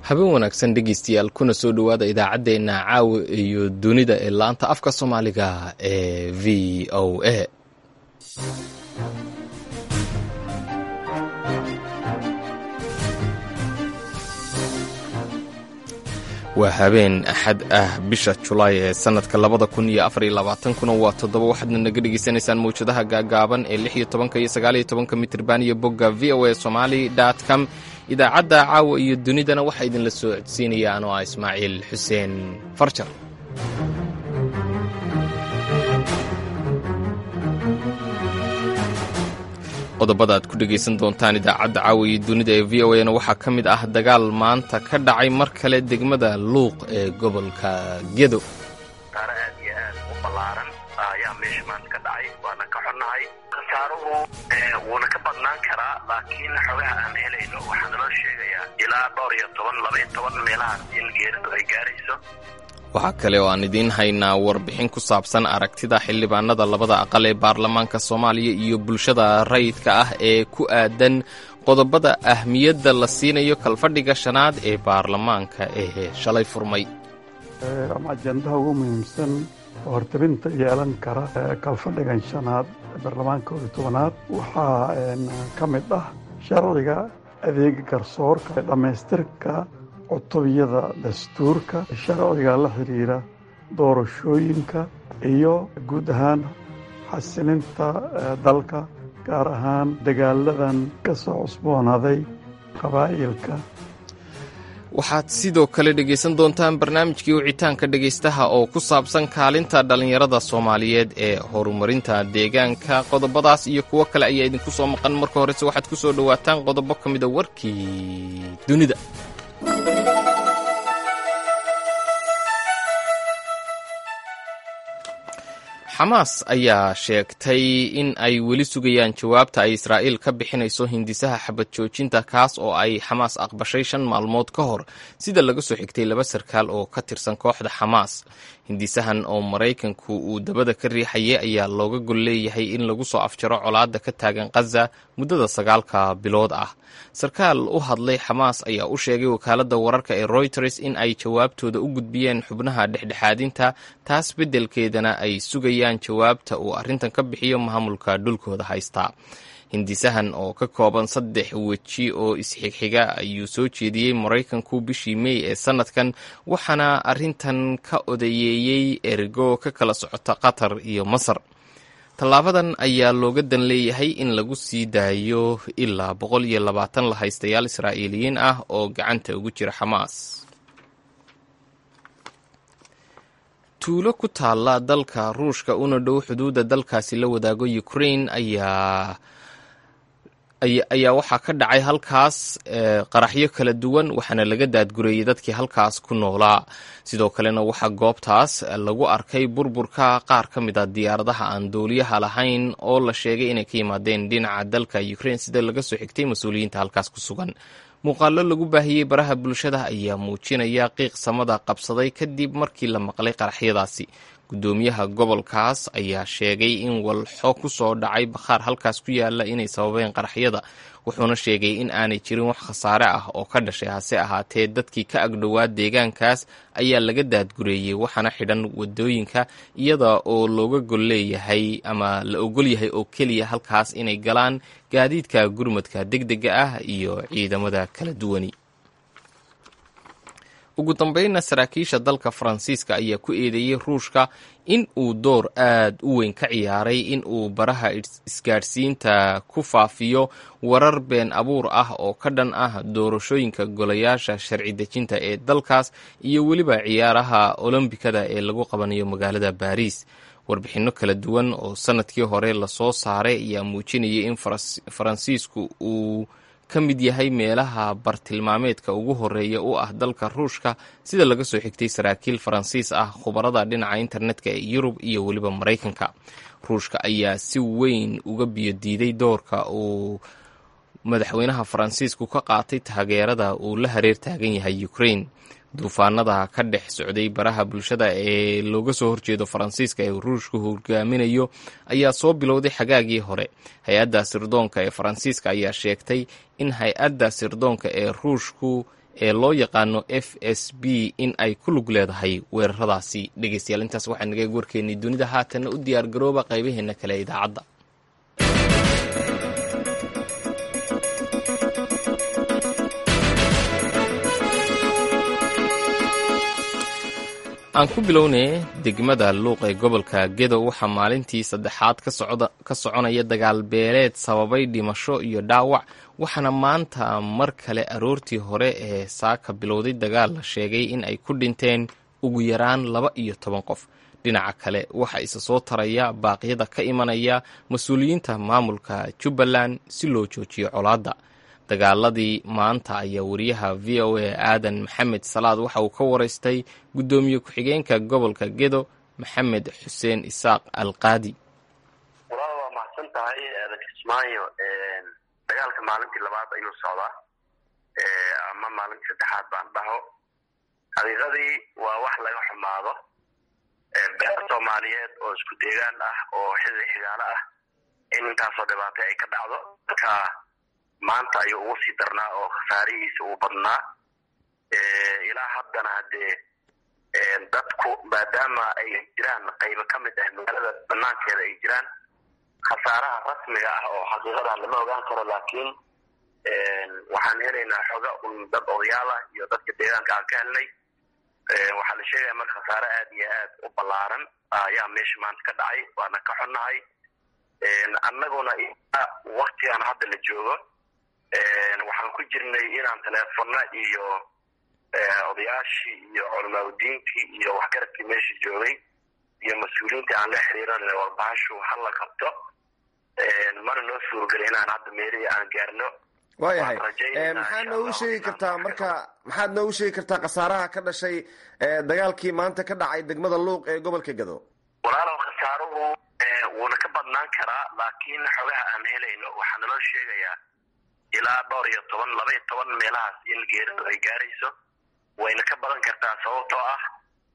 habeen wanaagsan dhegeystayaal kuna soo dhowaada idaacaddeenna caawa iyo dunida ee laanta afka soomaaliga ee v o a waa habeen axad ah bisha julaay ee sanadka labada kun iyo afar iyo labaatankuna waa toddoba waxaadna naga dhegaysanaysaan mawjadaha gaagaaban ee lix iyo tobanka iyo sagaal iyo tobanka mitirban iyo bogga v o a somali dot com idaacadda caawa iyo dunidana waxaa idinla soo codsiinaya anoo ah ismaaciil xuseen farjar qodobada aad ku dhegaysan doontaan idaacadda caawa iyo dunida ee v o a na waxaa ka mid ah dagaal maanta ka dhacay mar kale degmada luuq ee gobolka gedo khasaaro aad iyo aad u ballaaran ayaa meesha maanta ka dhacay waana ka xunnahay khasaaruhu wuuna ka badnaan karaa laakiin xogaha aan helayno waxaa naloo sheegayaa ilaa dhowr iyo toban laba iyo toban meelahaas in geeridu ay gaarayso waxaa kale oo aan idiin haynaa warbixin ku saabsan aragtida xildhibaanada labada aqal ee baarlamaanka soomaaliya iyo bulshada rayidka ah ee ku aadan qodobada ahmiyadda la siinayo kalfadhiga shanaad ee baarlamaanka ee shalay furmay ama ajendaha ugu muhiimsan oo hortabinta yeelan kara kalfadhigan shanaad ee baarlamaanka koob iyo tobanaad waxaa ka mid ah sharciga adeega garsoorka dhammaystirka cutubiyada dastuurka sharciga la xidhiira doorashooyinka iyo guud ahaan xasilinta dalka gaar ahaan dagaaladan ka soo cusboonaaday qabaa'ilka waxaad sidoo kale dhegaysan doontaan barnaamijkii wicitaanka dhegaystaha oo ku saabsan kaalinta dhallinyarada soomaaliyeed ee horumarinta deegaanka qodobadaas iyo kuwo kale ayaa idinku soo maqan marka horese waxaad ku soo dhowaataan qodobo ka mida warkii dunida xamaas ayaa sheegtay in ay weli sugayaan jawaabta ay israa'iil ka bixinayso hindisaha xabad joojinta kaas oo ay xamaas aqbashay shan maalmood ka hor sida laga soo xigtay laba sarkaal oo ka tirsan kooxda xamaas hindisahan oo maraykanku uu dabada ka riixayay ayaa looga gol leeyahay in lagu soo afjaro colaadda ka taagan khaza muddada sagaalka bilood ah sarkaal u hadlay xamaas ayaa u sheegay wakaaladda wararka ee royters in ay jawaabtooda u gudbiyeen xubnaha dhexdhexaadinta taas beddelkeedana ay sugayaan jawaabta uu arrintan ka bixiyo maamulka dhulkooda haystaa hindisahan oo ka kooban saddex weji oo isxigxiga ayuu soo jeediyey maraykanku bishii mey ee sannadkan waxaana arrintan ka odayeeyey ergo ka kala socota qatar iyo masar tallaabadan ayaa looga dan leeyahay in lagu sii daayo ilaa boqol iyo labaatan la haystayaal israa'iiliyiin ah oo gacanta ugu jira xamaas tuulo ku taalla dalka ruushka una dhow xuduudda dalkaasi la wadaago ukraine ayaa ayaa waxaa ka dhacay halkaas qaraxyo kala duwan waxaana laga daadgureeyey dadkii halkaas ku noolaa sidoo kalena waxaa goobtaas lagu arkay burburka qaar ka mid a diyaaradaha aan dooliyaha lahayn oo la sheegay inay ka yimaadeen dhinaca dalka ukraine sida laga soo xigtay mas-uuliyiinta halkaas ku sugan muuqaallo lagu baahiyey baraha bulshada ayaa muujinaya qiiq samada qabsaday kadib markii la maqlay qaraxyadaasi guddoomiyaha gobolkaas ayaa sheegay in walxo ku soo dhacay bakhaar halkaas ku yaala inay sababeen qaraxyada wuxuuna sheegay in aanay jirin wax khasaare ah oo ka dhashay hase ahaatee dadkii ka agdhowaa deegaankaas ayaa laga daadgureeyey waxaana xidhan wadooyinka iyada oo looga gol leeyahay ama la ogol yahay oo keliya halkaas inay galaan gaadiidka gurmadka deg dega ah iyo ciidamada kala duwani ugu dambeynna saraakiisha dalka faransiiska ayaa ku eedeeyey ruushka in uu door aad u weyn ka ciyaaray in uu baraha isgaadhsiinta ku faafiyo warar been abuur ah oo ka dhan ah doorashooyinka golayaasha sharci dejinta ee dalkaas iyo weliba ciyaaraha olombikada ee lagu qabanayo magaalada baariis warbixinno kala duwan oo sanadkii hore lasoo saaray ayaa muujinayay in faransiisku uu ka mid yahay meelaha bartilmaameedka ugu horeeya u ah dalka ruushka sida laga soo xigtay saraakiil faransiis ah khubarada dhinaca internetka ee yurub iyo weliba maraykanka ruushka ayaa si weyn uga biyo diiday doorka uu madaxweynaha faransiisku ka qaatay taageerada uu la hareer taagan yahay ukraine duufaanada ka dhex socday baraha bulshada ee looga soo horjeedo faransiiska ee ruushku hogaaminayo ayaa soo bilowday xagaagii hore hay-adda sirdoonka ee faransiiska ayaa sheegtay in hay-adda sirdoonka ee ruushku ee loo yaqaano f s b in ay ku lug leedahay weeraradaasi dhegeystayaal intaas waxaa naga warkeennay dunida haatanna u diyaar garooba qaybaheena kale ee idaacadda aan ku bilownay degmada luuq ee gobolka gedo waxaa maalintii saddexaad ka soconaya dagaal beeleed sababay dhimasho iyo dhaawac waxaana maanta mar kale aroortii hore ee saaka bilowday dagaal la sheegay in ay ku dhinteen ugu yaraan laba iyo toban qof dhinaca kale waxaa isa soo taraya baaqyada ka imanaya mas-uuliyiinta maamulka jubbaland si loo joojiyo colaadda dagaaladii maanta ayaa wariyaha v o a aadan maxamed salaad waxa uu ka waraystay guddoomiye ku-xigeenka gobolka gedo maxamed xuseen isaaq alqaadi walaal waa mahadsan tahay aadan kismaayo dagaalka maalintii labaad ayuu socdaa ama maalintii saddexaad baan dhaho xaqiiqadii waa wax laga xumaado beer soomaaliyeed oo isku deegaan ah oo xilli xigaalo ah in intaasoo dhibaatay ay ka dhacdo marka maanta ayuu ugu sii darnaa oo khasaarihiisa uu badnaa ilaa haddana haddee dadku maadaama ay jiraan qaybo ka mid ah magaalada banaankeeda ay jiraan khasaaraha rasmiga ah oo xaqiiqadan lama ogaan karo laakiin waxaan helaynaa xoga un dad odayaal ah iyo dadka deegaanka aan ka helnay waxaa la sheegaya marka khasaare aad iyo aad u ballaaran ayaa meesha maanta ka dhacay waana ka xunnahay annaguna waktigan hadda la joogo waxaan ku jirnay inaan teleefona iyo odayaashii iyo culamaadudiinkii iyo waxgaradkii meesha joogay iyo mas-uuliyiintii aan la xiriiran warbahashu hala qabto mana noo suurogeli inaan hadda meelihii aan gaarno waayahay maxaad noogu sheegi kartaa marka maxaad noogu sheegi kartaa khasaaraha ka dhashay dagaalkii maanta ka dhacay degmada luuq ee gobolka gado walaalow khasaaruhu wuuna ka badnaan karaa laakiin xogaha aan helayno waxaa naloo sheegayaa ilaa dhowr iyo toban laba iyo toban meelahaas in geeridu ay gaarayso wayna ka badan kartaa sababtoo ah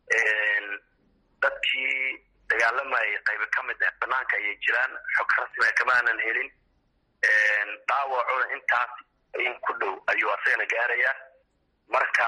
dadkii dagaalamayay qaybo ka mid ah banaanka ayay jiraan xog rasmia kama aanan helin dhaawacuna intaas in ku dhow ayuu asagana gaarayaa marka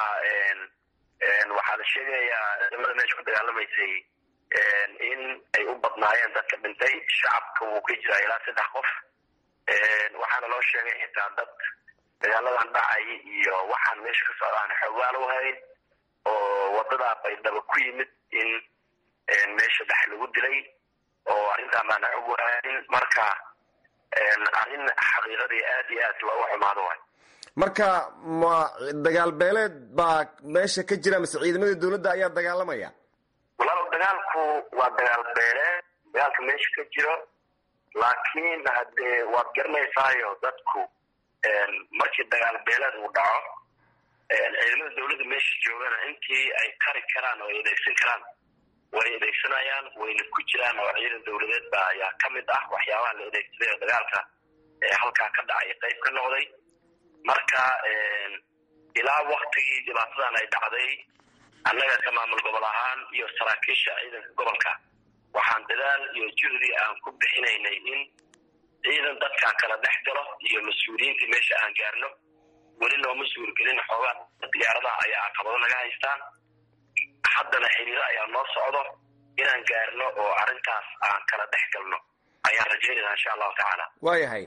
waxaa la sheegayaa ciidamada meesha ku dagaalamaysay in ay u badnaayeen dadka dhintay shacabka wuu ka jiraa ilaa saddex qof waxaana loo sheegay xitaa dad dagaaladan dhacay iyo waxaan meesha ka socdaan xoogaal u hayn oo wadada baydhaba ku yimid in meesha dhex lagu dilay oo arrintaa maana xog wahayn marka arrin xaqiiqadii aad iyo aad looga xumaado waay marka ma dagaal beeleed baa meesha ka jira mise ciidamadii dawladda ayaa dagaalamaya walaalow dagaalku waa dagaal beeleed dagaalka meesha ka jiro laakiin haddee waad garanaysaayo dadku markii dagaal beeleed uu dhaco ciidamada dawladda meesha joogana intii ay kari karaan oo ay adeegsan karaan way adeegsanayaan wayna ku jiraan oo ciidan dawladeed ba ayaa ka mid ah waxyaabaha la adeegsaday oo dagaalka halkaa ka dhacay qayb ka noqday marka ilaa waktigii dhibaatadan ay dhacday annaga ka maamul gobol ahaan iyo saraakiisha ciidanka gobolka waxaan dadaal iyo juhdi aan ku bixinaynay in ciidan dadkaa kala dhex galo iyo mas-uuliyiintii meesha aan gaarno weli nooma suurgelin xoogaa diyaaradaha ayaa caqabado naga haystaan haddana xiriiro ayaa noo socdo inaan gaarno oo arrintaas aan kala dhex galno ayaan rajaynayna insha allahu tacaala waayahay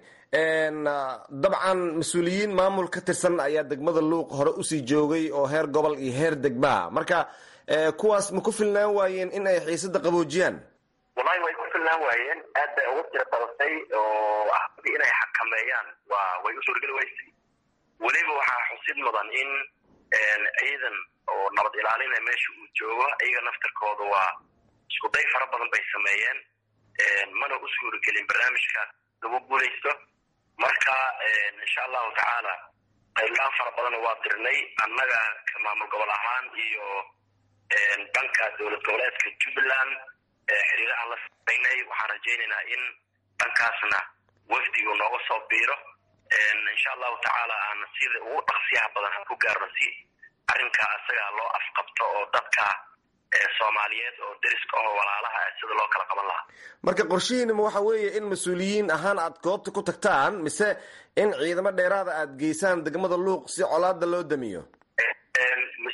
dabcan mas-uuliyiin maamul ka tirsan ayaa degmada luuq hore usii joogay oo heer gobol iyo heer degmaa marka kuwaas ma ku filnaan waayeen in ay xiisada qaboojiyaan wallahi way ku filnaan waayeen aad bay ugu tira badatay oo ahadii inay xakameeyaan waa way u suurgeli weysay weliba waxaa xusid mudan in ciidan oo nabad ilaalina meesha uu joogo iyaga naftarkooda waa isku day fara badan bay sameeyeen mana u suuragelin barnaamijkaas lagu guulaysto marka insha allahu tacaala qaylaan fara badanna waa dirnay annaga ka maamul gobol ahaan iyo dhanka dowlad goboleedka jubbaland xiriiro aan la samaynay waxaan rajaynaynaa in dhankaasna wafdigu nooga soo biiro insha allahu tacaala aan sida ugu dhaqsiyaha badan ku gaarno si arrinka asaga loo afqabto oo dadka soomaaliyeed oo deriska oo walaalaha ah sida loo kala qaban lahaa marka qorshihiinima waxa weeye in mas-uuliyiin ahaan aad goobta ku tagtaan mise in ciidamo dheeraada aad geysaan degmada luuq si colaada loo damiyo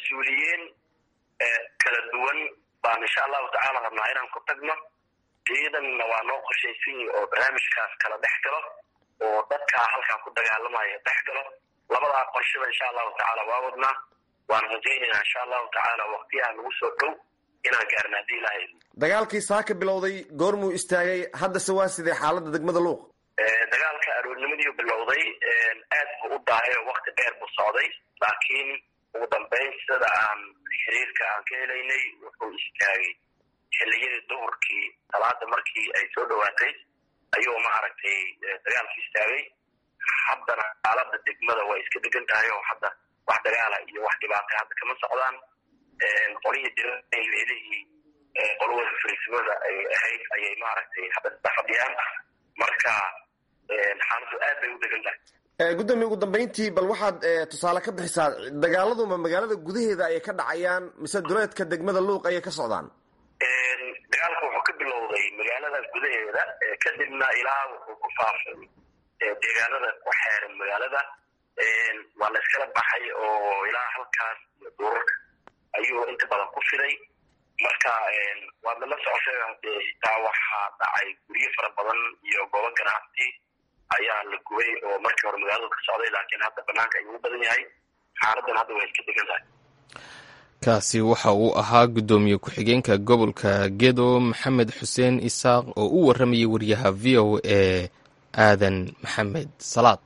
mas-uuliyiin kala duwan baan insha allahu tacaala rabnaa inaan ku tagno ciidanna waa noo qorshaysan yihi oo barnaamijkaas kala dhex galo oo dadkaa halkaa ku dagaalamaya dhex galo labadaa qorshaba insha allahu tacaala waa wadnaa waan rajaynaynaa insha allahu tacaala waktiyaha nagu soo dhow inaan gaarna haddii ilahay dagaalkii saaka bilowday goormuu istaagay haddase waa sidee xaaladda degmada luuq dagaalka aroornimadiiu bilowday aad buu u daahay oo wakti dheer buu socday laakiin ugu dambeyn sida aan xiriirka aan ka helaynay wuxuu istaagay xilliyadii duhurkii salaada markii ay soo dhowaatay ayuu ma aragtay dagaalkii istaagay haddana xaalada degmada way iska degan tahay oo hadda wax dagaala iyo wax dhibaatay hadda kama socdaan qolihii diray meelihii qolwada fariisimada ay ahayd ayay maaragtay hadda sida fadhiyaan marka xaaladu aad bay u degan tahay gudoomiye ugu dambeyntii bal waxaad tusaale ka bixisaa dagaaladuma magaalada gudaheeda ayay ka dhacayaan mise duleedka degmada luuq ayay ka socdaan dagaalku wuxuu ka bilowday magaalada gudaheeda kadibna ilaa wuxuu ku faafay deegaanada ku xeeran magaalada waa la iskala baxay oo ilaa halkaas iyo duurarka ayuu inta badan ku fiday marka waadna la socotay hadee xitaa waxaa dhacay guryo fara badan iyo goobo ganacsi ayaa la gubay oo markii hore magaaladu ka socday laakiin hadda banaanka ayuu u badan yahay xaaladan hadda way iska degan tahay kaasi waxa uu ahaa guddoomiye ku-xigeenka gobolka gedo maxamed xuseen isaaq oo u warramayay wariyaha v o e aadan maxamed salaad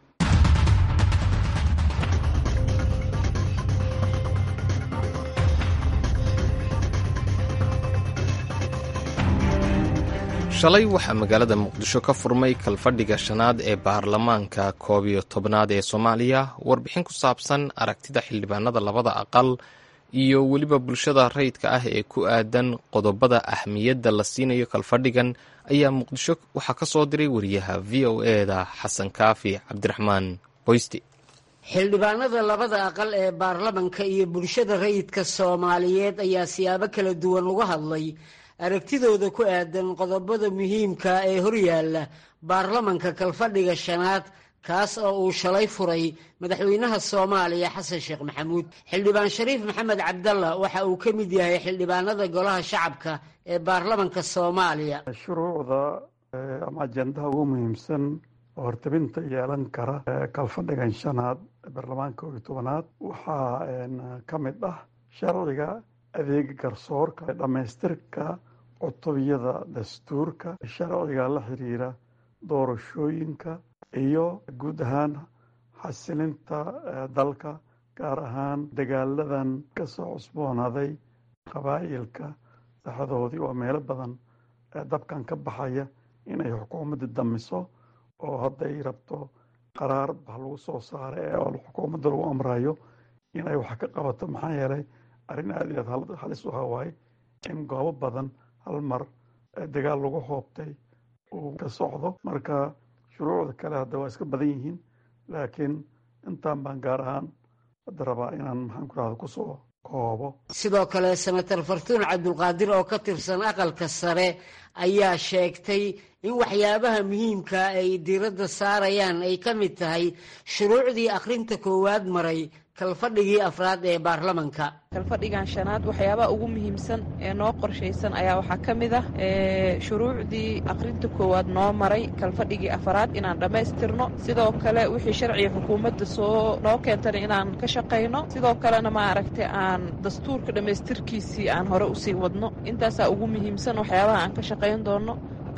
shalay waxaa magaalada muqdisho ka furmay kalfadhiga shanaad ee baarlamaanka koob iyo tobnaad ee soomaaliya warbixin ku saabsan aragtida xildhibaanada labada aqal iyo weliba bulshada rayidka ah ee ku aadan qodobada ahmiyadda la siinayo kalfadhigan ayaa muqdisho waxaa ka soo diray wariyaha v o eda xasan kaafi cabdiraxmaan qoysti xildhibaanada labada aqal ee baarlamanka iyo bulshada rayidka soomaaliyeed ayaa siyaabo kala duwan uga hadlay aragtidooda ku aadan qodobada muhiimka ee horyaalla baarlamanka kalfadhiga shanaad kaas oo uu shalay furay madaxweynaha soomaaliya xasan sheekh maxamuud xildhibaan shariif maxamed cabdalla waxa uu ka mid yahay xildhibaanada golaha shacabka ee baarlamanka soomaaliya shuruucda ama ajendaha ugu muhiimsan oo hortabinta yeelan kara kalfadhigan shanaad ee baarlamaanka koob iyo tobanaad waxaa ka mid ah sharciga adeega garsoorka dhammaystirka cutubiyada dastuurka sharciga la xiriira doorashooyinka iyo guud ahaan xasilinta dalka gaar ahaan dagaaladan ka soo cusboonaaday qabaa'ilka saxadoodii oo meelo badan dabkan ka baxaya inay xukuumadda damiso oo hadday rabto qaraar bax lagu soo saaray oo xukuumadda lagu amrayo inay wax ka qabato maxaa yeelay arrin aad iyo aad halis u hawaaye in goobo badan hal mar dagaal lagu hoobtay uu ka socdo marka shuruucda kale hadda waa iska badan yihiin laakiin intaan baan gaar ahaan hadda rabaa inaan maxaan ku rahda kusoo koobo sidoo kale senator fartuun cabdulqaadir oo ka tirsan aqalka sare ayaa sheegtay in waxyaabaha muhiimka ay diiradda saarayaan ay ka mid tahay shuruucdii akhrinta koowaad maray kalfadhigii afraad ee baarlamanka kalfadhigan shanaad waxyaabaha ugu muhiimsan ee noo qorshaysan ayaa waxaa ka mid ah shuruucdii akhrinta koowaad noo maray kalfadhigii afraad inaan dhammaystirno sidoo kale wixii sharciga xukuumadda soo noo keentana inaan ka shaqayno sidoo kalena maaragtay aan dastuurka dhammaystirkiisii aan hore usii wadno intaasaa ugu muhiimsan waxyaabaha aan ka shaqayn doono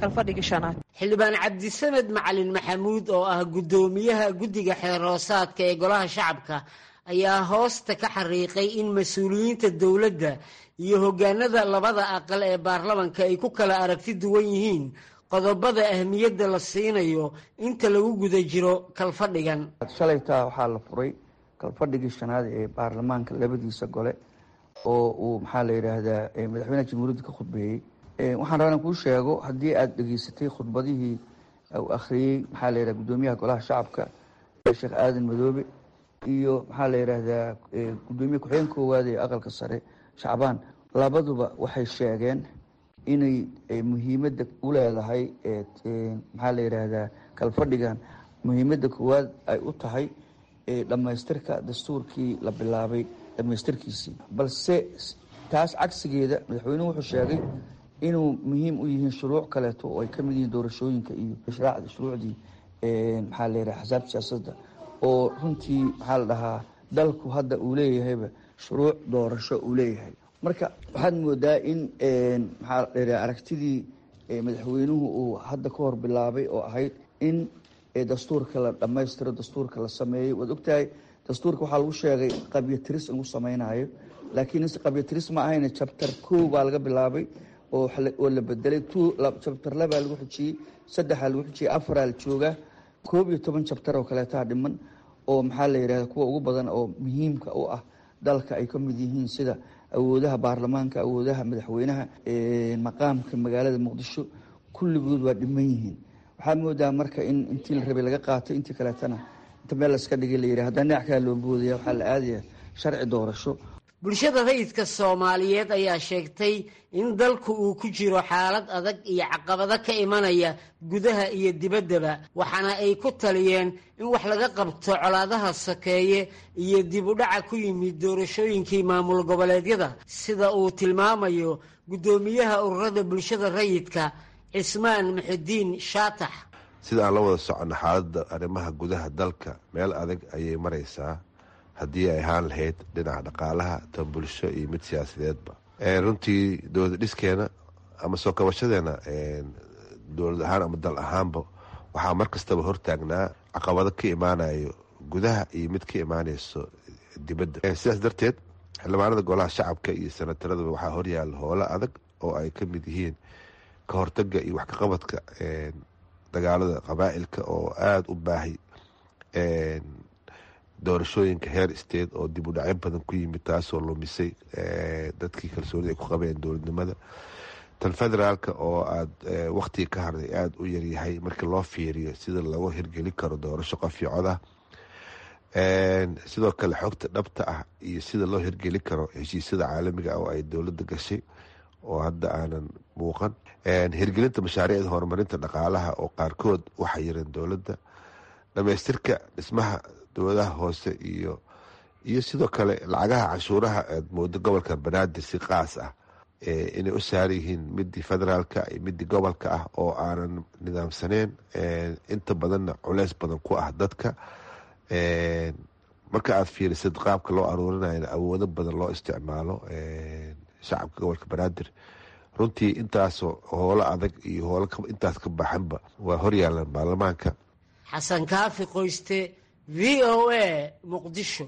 xildhibaan cabdisamed macalin maxamuud oo ah guddoomiyaha guddiga xeerhoosaadka ee golaha shacabka ayaa hoosta ka xariiqay in mas-uuliyiinta dowladda iyo hoggaanada labada aqal ee baarlamanka ay ku kala aragti duwan yihiin qodobada ahmiyadda la siinayo inta lagu guda jiro kalfadhigan shalaytaa waxaa la furay kalfadhigii shanaad ee baarlamaanka labadiisa gole oo uu maxaa la yidhaahdaa madaxweynaha jamhuuriyadda ka khudbeeyey waxaan rabaa inaan kuu sheego haddii aada dhegeysatay khudbadihii uu akhriyey maxaa la yidhaha guddoomiyaha golaha shacabka sheekh aadan madoobe iyo maxaa la yidhaahdaa guddoomiye ku-xigeen koowaad ee aqalka sare shacbaan labaduba waxay sheegeen inay muhiimadda u leedahay maxaa la yidhaahdaa kalfadhigan muhiimadda koowaad ay u tahay dhammaystirka dastuurkii la bilaabay dhamaystirkiisii balse taas cagsigeeda madaxweynuhu wuxuu sheegay inuu muhiim u yihiin shuruuc kaleeto oo ay ka mid yihiin doorashooyinka iyo shuruucdii maxaa la yidhaha xisaabta siyaasadda oo runtii maxaa la dhahaa dalku hadda uu leeyahayba shuruuc doorasho uu leeyahay marka waxaad moodaa in maxaa la yidhaha aragtidii madaxweynuhu uu hadda ka hor bilaabay oo ahayd in dastuurka la dhammaystiro dastuurka la sameeyo waad ogtahay dastuurka waxaa lagu sheegay qabyatiris in lagu samaynayo laakiin qabyatiris ma ahayna jabtar kow baa laga bilaabay oo la bedelay jabtar labaa lagu xijiyey saddexaa lagu xijiyey afaraa la joogaa koob iyo toban jabtar oo kaleetaa dhiman oo maxaa la yidhahda kuwa ugu badan oo muhiimka u ah dalka ay ka mid yihiin sida awoodaha baarlamaanka awoodaha madaxweynaha maqaamka magaalada muqdisho kulligood waa dhiman yihiin waxaa moodaa marka in intii la rabay laga qaatay intii kaleetana inta meel laska dhigay la yidhi haddana dhinac kale loo boodaya waxaa la aadaya sharci doorasho bulshada rayidka soomaaliyeed ayaa sheegtay in dalku uu ku jiro xaalad adag iyo caqabado ka imanaya gudaha iyo dibaddaba waxaana ay ku taliyeen in wax laga qabto colaadaha sokeeye iyo dib u dhaca ku yimid doorashooyinkii maamul goboleedyada sida uu tilmaamayo guddoomiyaha ururada bulshada rayidka cismaan muxidiin shaatax sida aan la wada soconno xaaladda arrimaha gudaha dalka meel adag ayay maraysaa haddii ay ahaan lahayd dhinaca dhaqaalaha tan bulsho iyo mid siyaasadeedba runtii dowlad dhiskeena ama soo kabashadeena dowlad ahaan ama dal ahaanba waxaa mar kastaba hortaagnaa caqabado ka imaanayo gudaha iyo mid ka imaanayso dibadda sidaas darteed xildhibaanada golaha shacabka iyo sanataradaba waxaa horyaala howlo adag oo ay ka mid yihiin ka hortaga iyo wax kaqabadka dagaalada qabaa'ilka oo aada u baahay doorashooyinka heer state oo dib u dhacyo badan ku yimid taasoo lumisay dadkii kalsoonida ay ku qabeen dowladnimada tan federaalka oo aada waktiga ka harday aada u yaryahay markii loo fiiriyo sida lagu hirgelin karo doorasho qof iyo cod ah sidoo kale xogta dhabta ah iyo sida loo hirgelin karo heshiisyada caalamiga ah oo ay dowladda gashay oo hadda aanan muuqan hirgelinta mashaariicda horumarinta dhaqaalaha oo qaarkood waxay yareen dowladda dhamaystirka dhismaha dowladaha hoose iyo iyo sidoo kale lacagaha canshuuraha aad moodo gobolka banaadir si qaas ah inay u saaran yihiin midii federaalka iyo midii gobolka ah oo aanan nidaamsaneyn inta badanna culeys badan ku ah dadka marka aad fiirisid qaabka loo aruurinayna awoodo badan loo isticmaalo shacabka gobolka banaadir runtii intaasoo howlo adag iyo howlo intaas ka baxanba waa horyaalan baarlamaanka xasan kaafi qoyste v o a muqdisho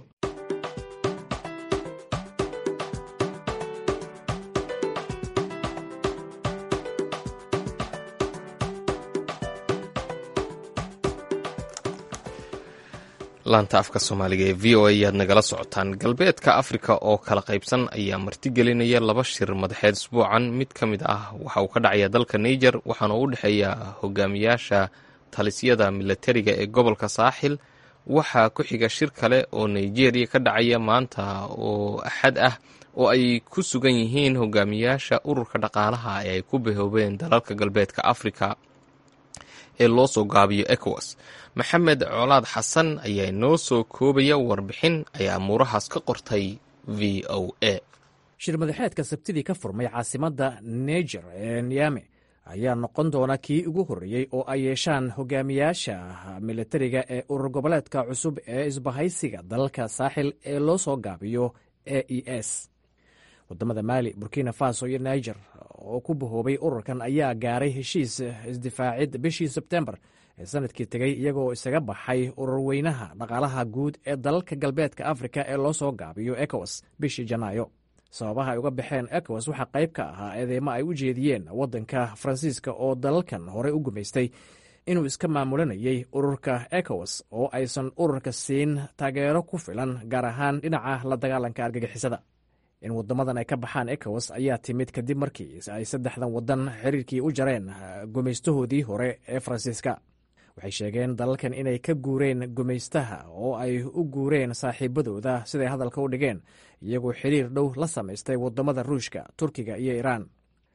laanta afka soomaaliga ee v o a ayaad nagala socotaan galbeedka afrika oo kala qaybsan ayaa martigelinaya laba shir madaxeed isbuucan mid ka mid ah waxa uu ka dhacaya dalka niger waxaana u dhexeeya hogaamiyaasha talisyada milatariga ee gobolka saaxil waxaa ku xiga shir kale oo nigeria ka dhacaya maanta oo axad ah oo ay ku sugan yihiin hogaamiyaasha ururka dhaqaalaha ee ay ku bahoobeen dalalka galbeedka afrika ee loo soo gaabiyo ecowas maxamed colaad xasan ayaa noo soo koobaya warbixin ay amuurahaas ka qortay v o a shir madaxeedka sabtidii ka furmay caasimadda niger ee niyame ayaa noqon doona kii ugu horreeyey oo ay yeeshaan hogaamiyaasha militariga ee urur goboleedka cusub ee isbahaysiga dalalka saaxil ee loo soo gaabiyo e e s wadamada maali burkina faso iyo niger oo ku bahoobay ururkan ayaa gaaray heshiis isdifaacid bishii sebtembar ee sanadkii tegey iyagoo isaga baxay urur weynaha dhaqaalaha guud ee dalalka galbeedka afrika ee loo soo gaabiyo ecowas bishii janaayo sababaha ay uga baxeen ecowas waxaa qayb ka ahaa eedeymo ay u jeediyeen waddanka faransiiska oo dalalkan horey u gumaystay inuu iska maamulanayay ururka ecowas oo aysan ururka siin taageero ku filan gaar ahaan dhinaca la dagaalanka argagixisada in wadamadan ay ka baxaan ecowas ayaa timid kadib markii ay saddexdan wadan xiriirkii u jareen gumaystahoodii hore ee faransiiska waxay sheegeen dalalkan inay ka guureen gumaystaha oo ay u guureen saaxiibadooda siday hadalka u dhigeen iyagoo xiriir dhow la samaystay wadamada ruushka turkiga iyo iraan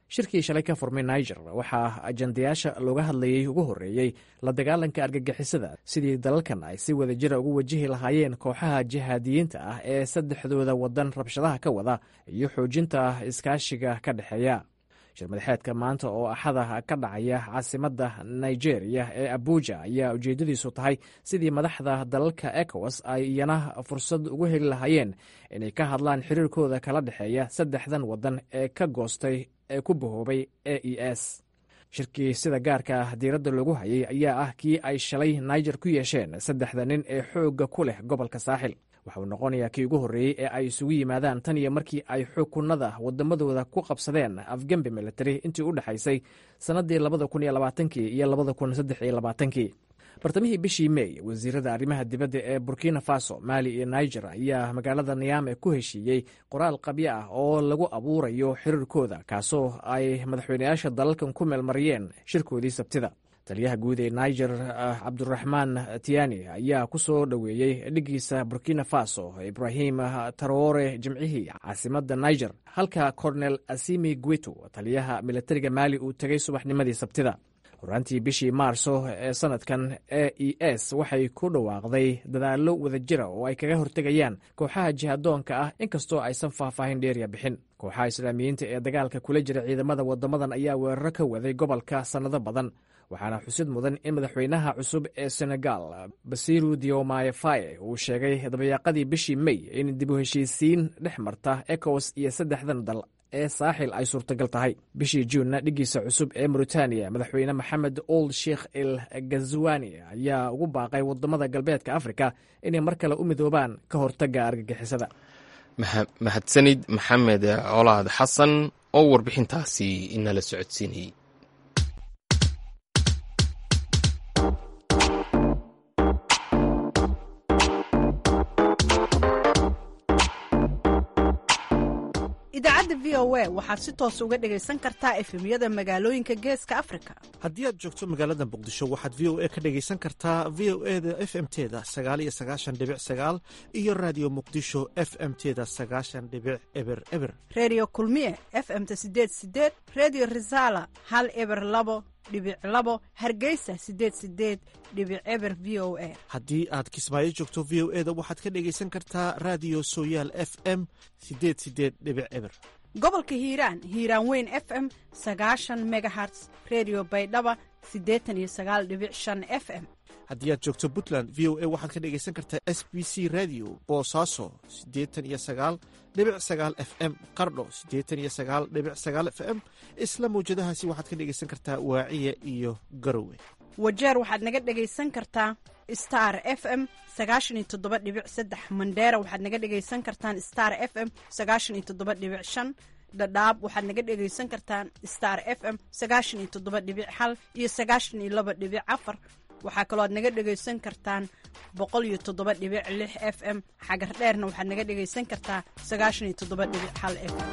shirkii shalay ka furmay niger waxaa ajandayaasha looga hadlayey ugu horreeyey la dagaalanka argagixisada sidii dalalkan ay si wada jira ugu wajihi lahaayeen kooxaha jihaadiyiinta ah ee saddexdooda waddan rabshadaha ka wada iyo xoojinta iskaashiga ka dhexeeya shirmadaxeedka maanta oo axada ka dhacaya caasimadda nigeria ee abuja ayaa ujeeddadiisu tahay sidii madaxda dalalka ecowas ay iyana fursad ugu heli lahaayeen inay ka hadlaan xiriirkooda kala dhexeeya saddexdan waddan ee ka goostay ee ku bahoobay e e s shirkii sida gaarka ah diiradda loogu hayay ayaa ah kii ay shalay niger ku yeesheen saddexda nin ee xoogga ku leh gobolka saaxil waxa uu noqonayaa kii ugu horreeyey ee ay isugu yimaadaan tan iyo markii ay xukunada waddamadooda ku qabsadeen afgembi military intii u dhexaysay sannaddii labada kun iyo labaatankii iyo labada kun saddex iyo labaatankii bartamihii bishii mey wasiirada arrimaha dibadda ee burkina faso maali iyo niger ayaa magaalada niyaame ku heshiiyey qoraal qabyo ah oo lagu abuurayo xiriirkooda kaasoo ay madaxweyneyaasha dalalkan ku meelmariyeen shirkoodii sabtida taliyaha guud ee niger cabduraxmaan tiani ayaa ku soo dhoweeyey dhiggiisa burkina faso ibrahim taroore jimcihii caasimadda niger halka cornel asimi gueto taliyaha militariga maali uu tegay subaxnimadii sabtida horaantii bishii maarso ee sanadkan e e s waxay ku dhawaaqday dadaallo wadajira oo ay kaga hortegayaan kooxaha jihadoonka ah inkastoo aysan faahfaahin dheeriya bixin kooxaha islaamiyiinta ee dagaalka kula jira ciidamada wadamadan ayaa weeraro ka waday gobolka sannado badan waxaana xusid mudan in madaxweynaha cusub ee senegal basiru diomaye faye uu sheegay dabayaaqadii bishii mey in dib u heshiisiin dhex marta ecowas iyo saddexdan dal ee saaxil ay suurtagal tahay bishii juunna dhiggiisa cusub ee mauritaniya madaxweyne maxamed old sheikh el gazwani ayaa ugu baaqay wadamada galbeedka afrika inay mar kale u midoobaan ka hortagga argagixisada mahadsanid maxamed colaad xasan oo warbixintaasi inala socodsiinayey idaacadda v o a waxaad si toos uga dhegaysan kartaa efemyada magaalooyinka geeska afrika haddii aad joogto magaalada muqdisho waxaad v o a ka dhegaysan kartaa v o e da f m teda sagaal iyo sagaashan dhibic sagaal iyo raadiyo muqdisho f m teda sagaashan dhibic eber eber reediyo kulmiye f m ta sideed sideed reediyo risaala hal eber labo dhibic labo hargeysa sideed sideed dhibic eber v o a haddii aad kismaayo joogto v o e da waxaad ka dhegaysan kartaa raadiyo sooyaal f m sideed sideed dhibic eber gobolka hiiraan hiiraan weyn f m sagaashan megaherts redio baydhaba siddeetan iyo sagaal dhibic shan f m haddii aad joogto puntland v o a waxaad ka dhegaysan kartaa s b c radio boosaaso siddeetan iyo sagaal dhibic sagaal f m qardho siddeetan iyo sagaal dhibic sagaal f m isla mawjadahaasi waxaad ka dhegaysan kartaa waaciya iyo garowe wajeer waxaad naga dhegaysan kartaa star f m sagaashan iyo toddoba dhibic saddex mandheera waxaad naga dhegaysan kartaan star f m sagaashan iyo toddoba dhibic shan dhadhaab waxaad naga dhegaysan kartaan star f m sagaashan iyo toddoba dhibic hal iyo sagaashan iyo laba dhibic afar waxaa kaloo aad naga dhegaysan kartaan boqol iyo toddoba dhibic lix f m xagar dheerna waxaad naga dhegaysan kartaa sagaashan iyo toddoba dhibic hal f m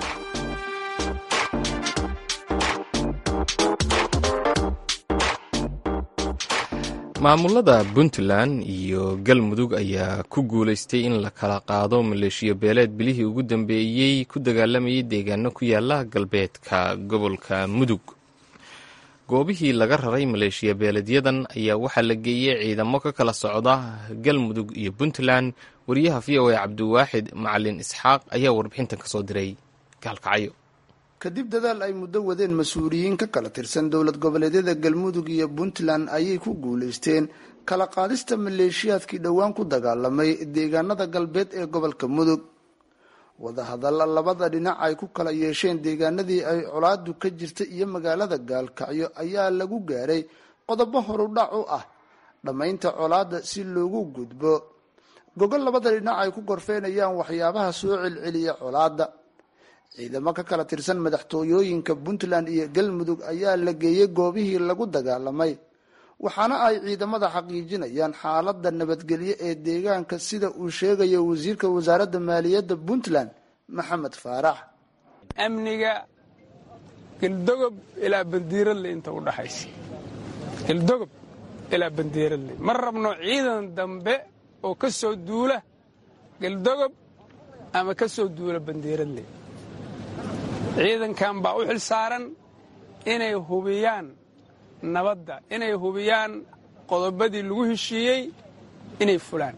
maamulada puntland iyo galmudug ayaa ku guulaystay in la kala qaado maleeshiyo beeleed bilihii ugu dambeeyey ku dagaalamayay deegaano ku yaala galbeedka gobolka mudug goobihii laga raray maleeshiya beeleedyadan ayaa waxaa la geeyey ciidamo ka kala socda galmudug iyo puntland wariyaha v o a cabdiwaaxid macalin isxaaq ayaa warbixintan kasoo diray gaalkacyo kadib dadaal ay muddo wadeen mas-uuliyiin ka kala tirsan dowlad goboleedyada galmudug iyo puntland ayay ku guulaysteen kala qaadista maleeshiyaadkii dhowaan ku dagaalamay deegaanada galbeed ee gobolka mudug wadahadalla labada dhinac ay ku kala yeesheen deegaanadii ay colaadu ka jirta iyo magaalada gaalkacyo ayaa lagu gaaray qodobo horudhac u ah dhammaynta colaada si loogu gudbo gogol labada dhinac ay ku gorfeynayaan waxyaabaha soo celceliya colaada ciidamo ka kala tirsan madaxtooyooyinka puntland iyo galmudug ayaa la geeyey goobihii lagu dagaalamay waxaana ay ciidamada xaqiijinayaan xaalada nabadgelyo ee deegaanka sida uu sheegayo wasiirka wasaaradda maaliyadda puntland maxamed faarax amniga galdogob ilaa bandiiradle inta u dhaxaysa galdogob ilaa bandiiradle ma rabno ciidan dambe oo ka soo duula galdogob ama ka soo duula bandiiradle ciidankan baa u xil saaran inay hubiyaan nabadda inay hubiyaan qodobadii lagu heshiiyey inay fulaan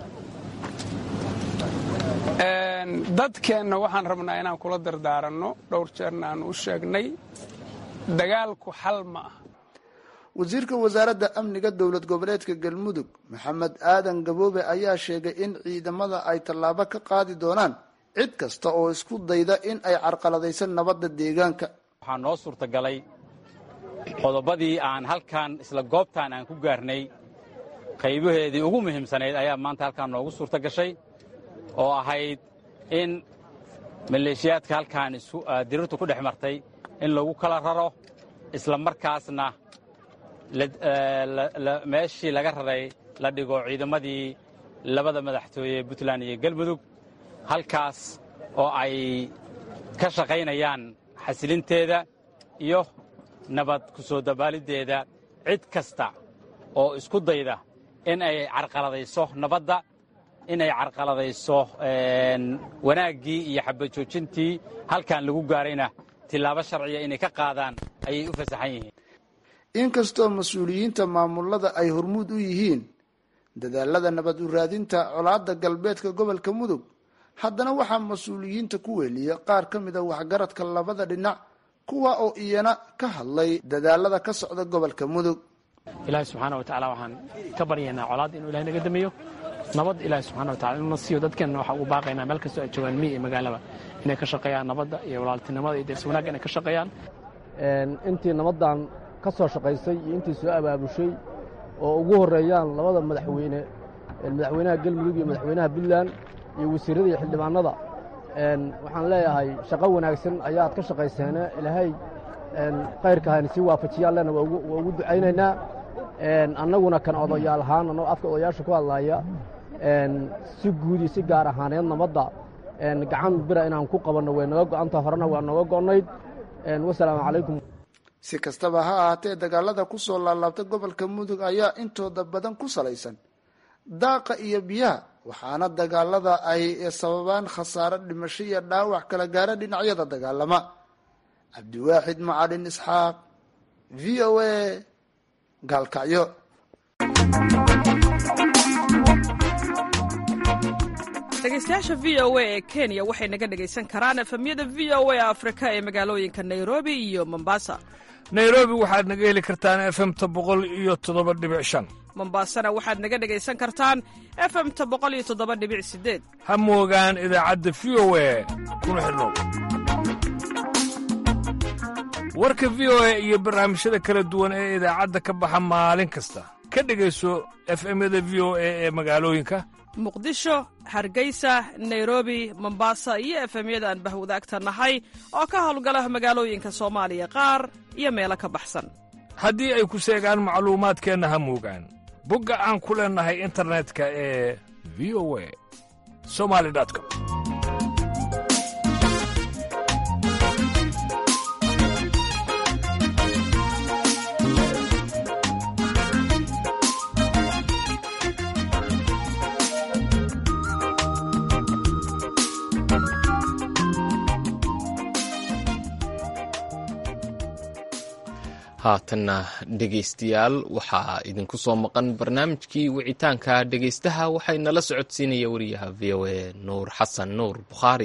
dadkeenna waxaan rabnaa inaan kula dardaaranno dhowr jeerna aan u sheegnay dagaalku xal ma ah wasiirka wasaaradda amniga dowlad goboleedka galmudug maxamed aadan gaboobe ayaa sheegay in ciidamada ay tallaabo ka qaadi doonaan cid kasta oo isku dayda in ay carqaladayso nabadda deegaanka waxaa noo suurtagalay qodobadii aan halkan isla goobtaan aan ku gaarnay qaybaheedii ugu muhiimsanayd ayaa maanta halkaan noogu suurta gashay oo ahayd in maleeshiyaadka halkaan dirirtu ku dhex martay in lagu kala raro isla markaasna meeshii laga raray la dhigo ciidamadii labada madaxtooye puntland iyo galmudug halkaas oo ay ka shaqaynayaan xasilinteeda iyo nabad ku soo dabaaliddeeda cid kasta oo isku dayda in ay carqaladayso nabadda inay carqaladayso wanaaggii iyo xabajoojintii halkan lagu gaarayna tillaabo sharciya inay ka qaadaan ayay u fasaxan yihiin inkastoo mas-uuliyiinta maamulada ay hormuud u yihiin dadaalada nabad u raadinta colaadda galbeedka gobolka mudug haddana waxaa mas-uuliyiinta ku weliya qaar ka mida waxgaradka labada dhinac kuwa oo iyana ka hadlay dadaalada ka socda gobolka mudug ilaahay subxaana wa tacaala waxaan ka baryaynaa colaad inuu ilahay naga dameeyo nabad ilaahay subxana wa tacala inuu na siiyo dadkeenna waxaa ugu baaqaynaa meel kastoo ay joogaan miyi iyo magaalaba inay ka shaqeeyaan nabadda iyo walaaltinimada iyo deersi wanaagga inay ka shaqeeyaan intii nabaddan ka soo shaqaysay iyo intii soo abaabushay oo ugu horreeyaan labada madaxweyne madaxweynaha galmudug iyo madaxweynaha puntland iyo wasiirrada iyo xildhibaanada waxaan leeyahay shaqo wanaagsan ayaad ka shaqayseene ilaahay khayrka hayna sii waafajiyaan lena waa ugu ducaynaynaa annaguna kan odayaal ahaan annagoo afka odayaasha ku hadlaaya si guud iyo si gaar ahaaneed nabadda gacan bira inaan ku qabanno way naga go'anta horena waa nooga go'nayd wasalaamu calaykum si kastaba ha ahaatee dagaalada ku soo laalaabta gobolka mudug ayaa intooda badan ku salaysan daaqa iyo biyaha waxaana dagaalada ay sababaan khasaaro dhimasho iyo dhaawac kala gaara dhinacyada dagaalama cabdiwaaxid macalin isxaaq v o a gaalkacyo dhegeystayaasha v o a ee kenya waxay naga dhegaysan karaan efemyada v o a afrika ee magaalooyinka nairobi iyo mombasa nairobi waxaad naga heli kartaan efemta boqol iyo toddoba dhibic shan mombasana waxaad naga dhegaysan kartaan efemta boqol iyo toddoba dhibic sideed ha moogaan idaacadda v o a kuna xidhnow warka v o a iyo barnaamijyada kala duwan ee idaacadda ka baxa maalin kasta ka dhegayso efemyada v o a ee magaalooyinka muqdisho hargeysa nairobi mombasa iyo efemyada aan bahwadaagta nahay oo ka howlgala magaalooyinka soomaaliya qaar iyo meelo ka baxsan haddii ay ku seegaan macluumaadkeenna ha moogaan bogga aan ku leennahay internetka ee v o a somali com haatanna dhegaystayaal waxaa idinku soo maqan barnaamijkii wicitaanka dhegaystaha waxay nala socodsiinaya wariyaha v o a nuur xasan nuur bukhaari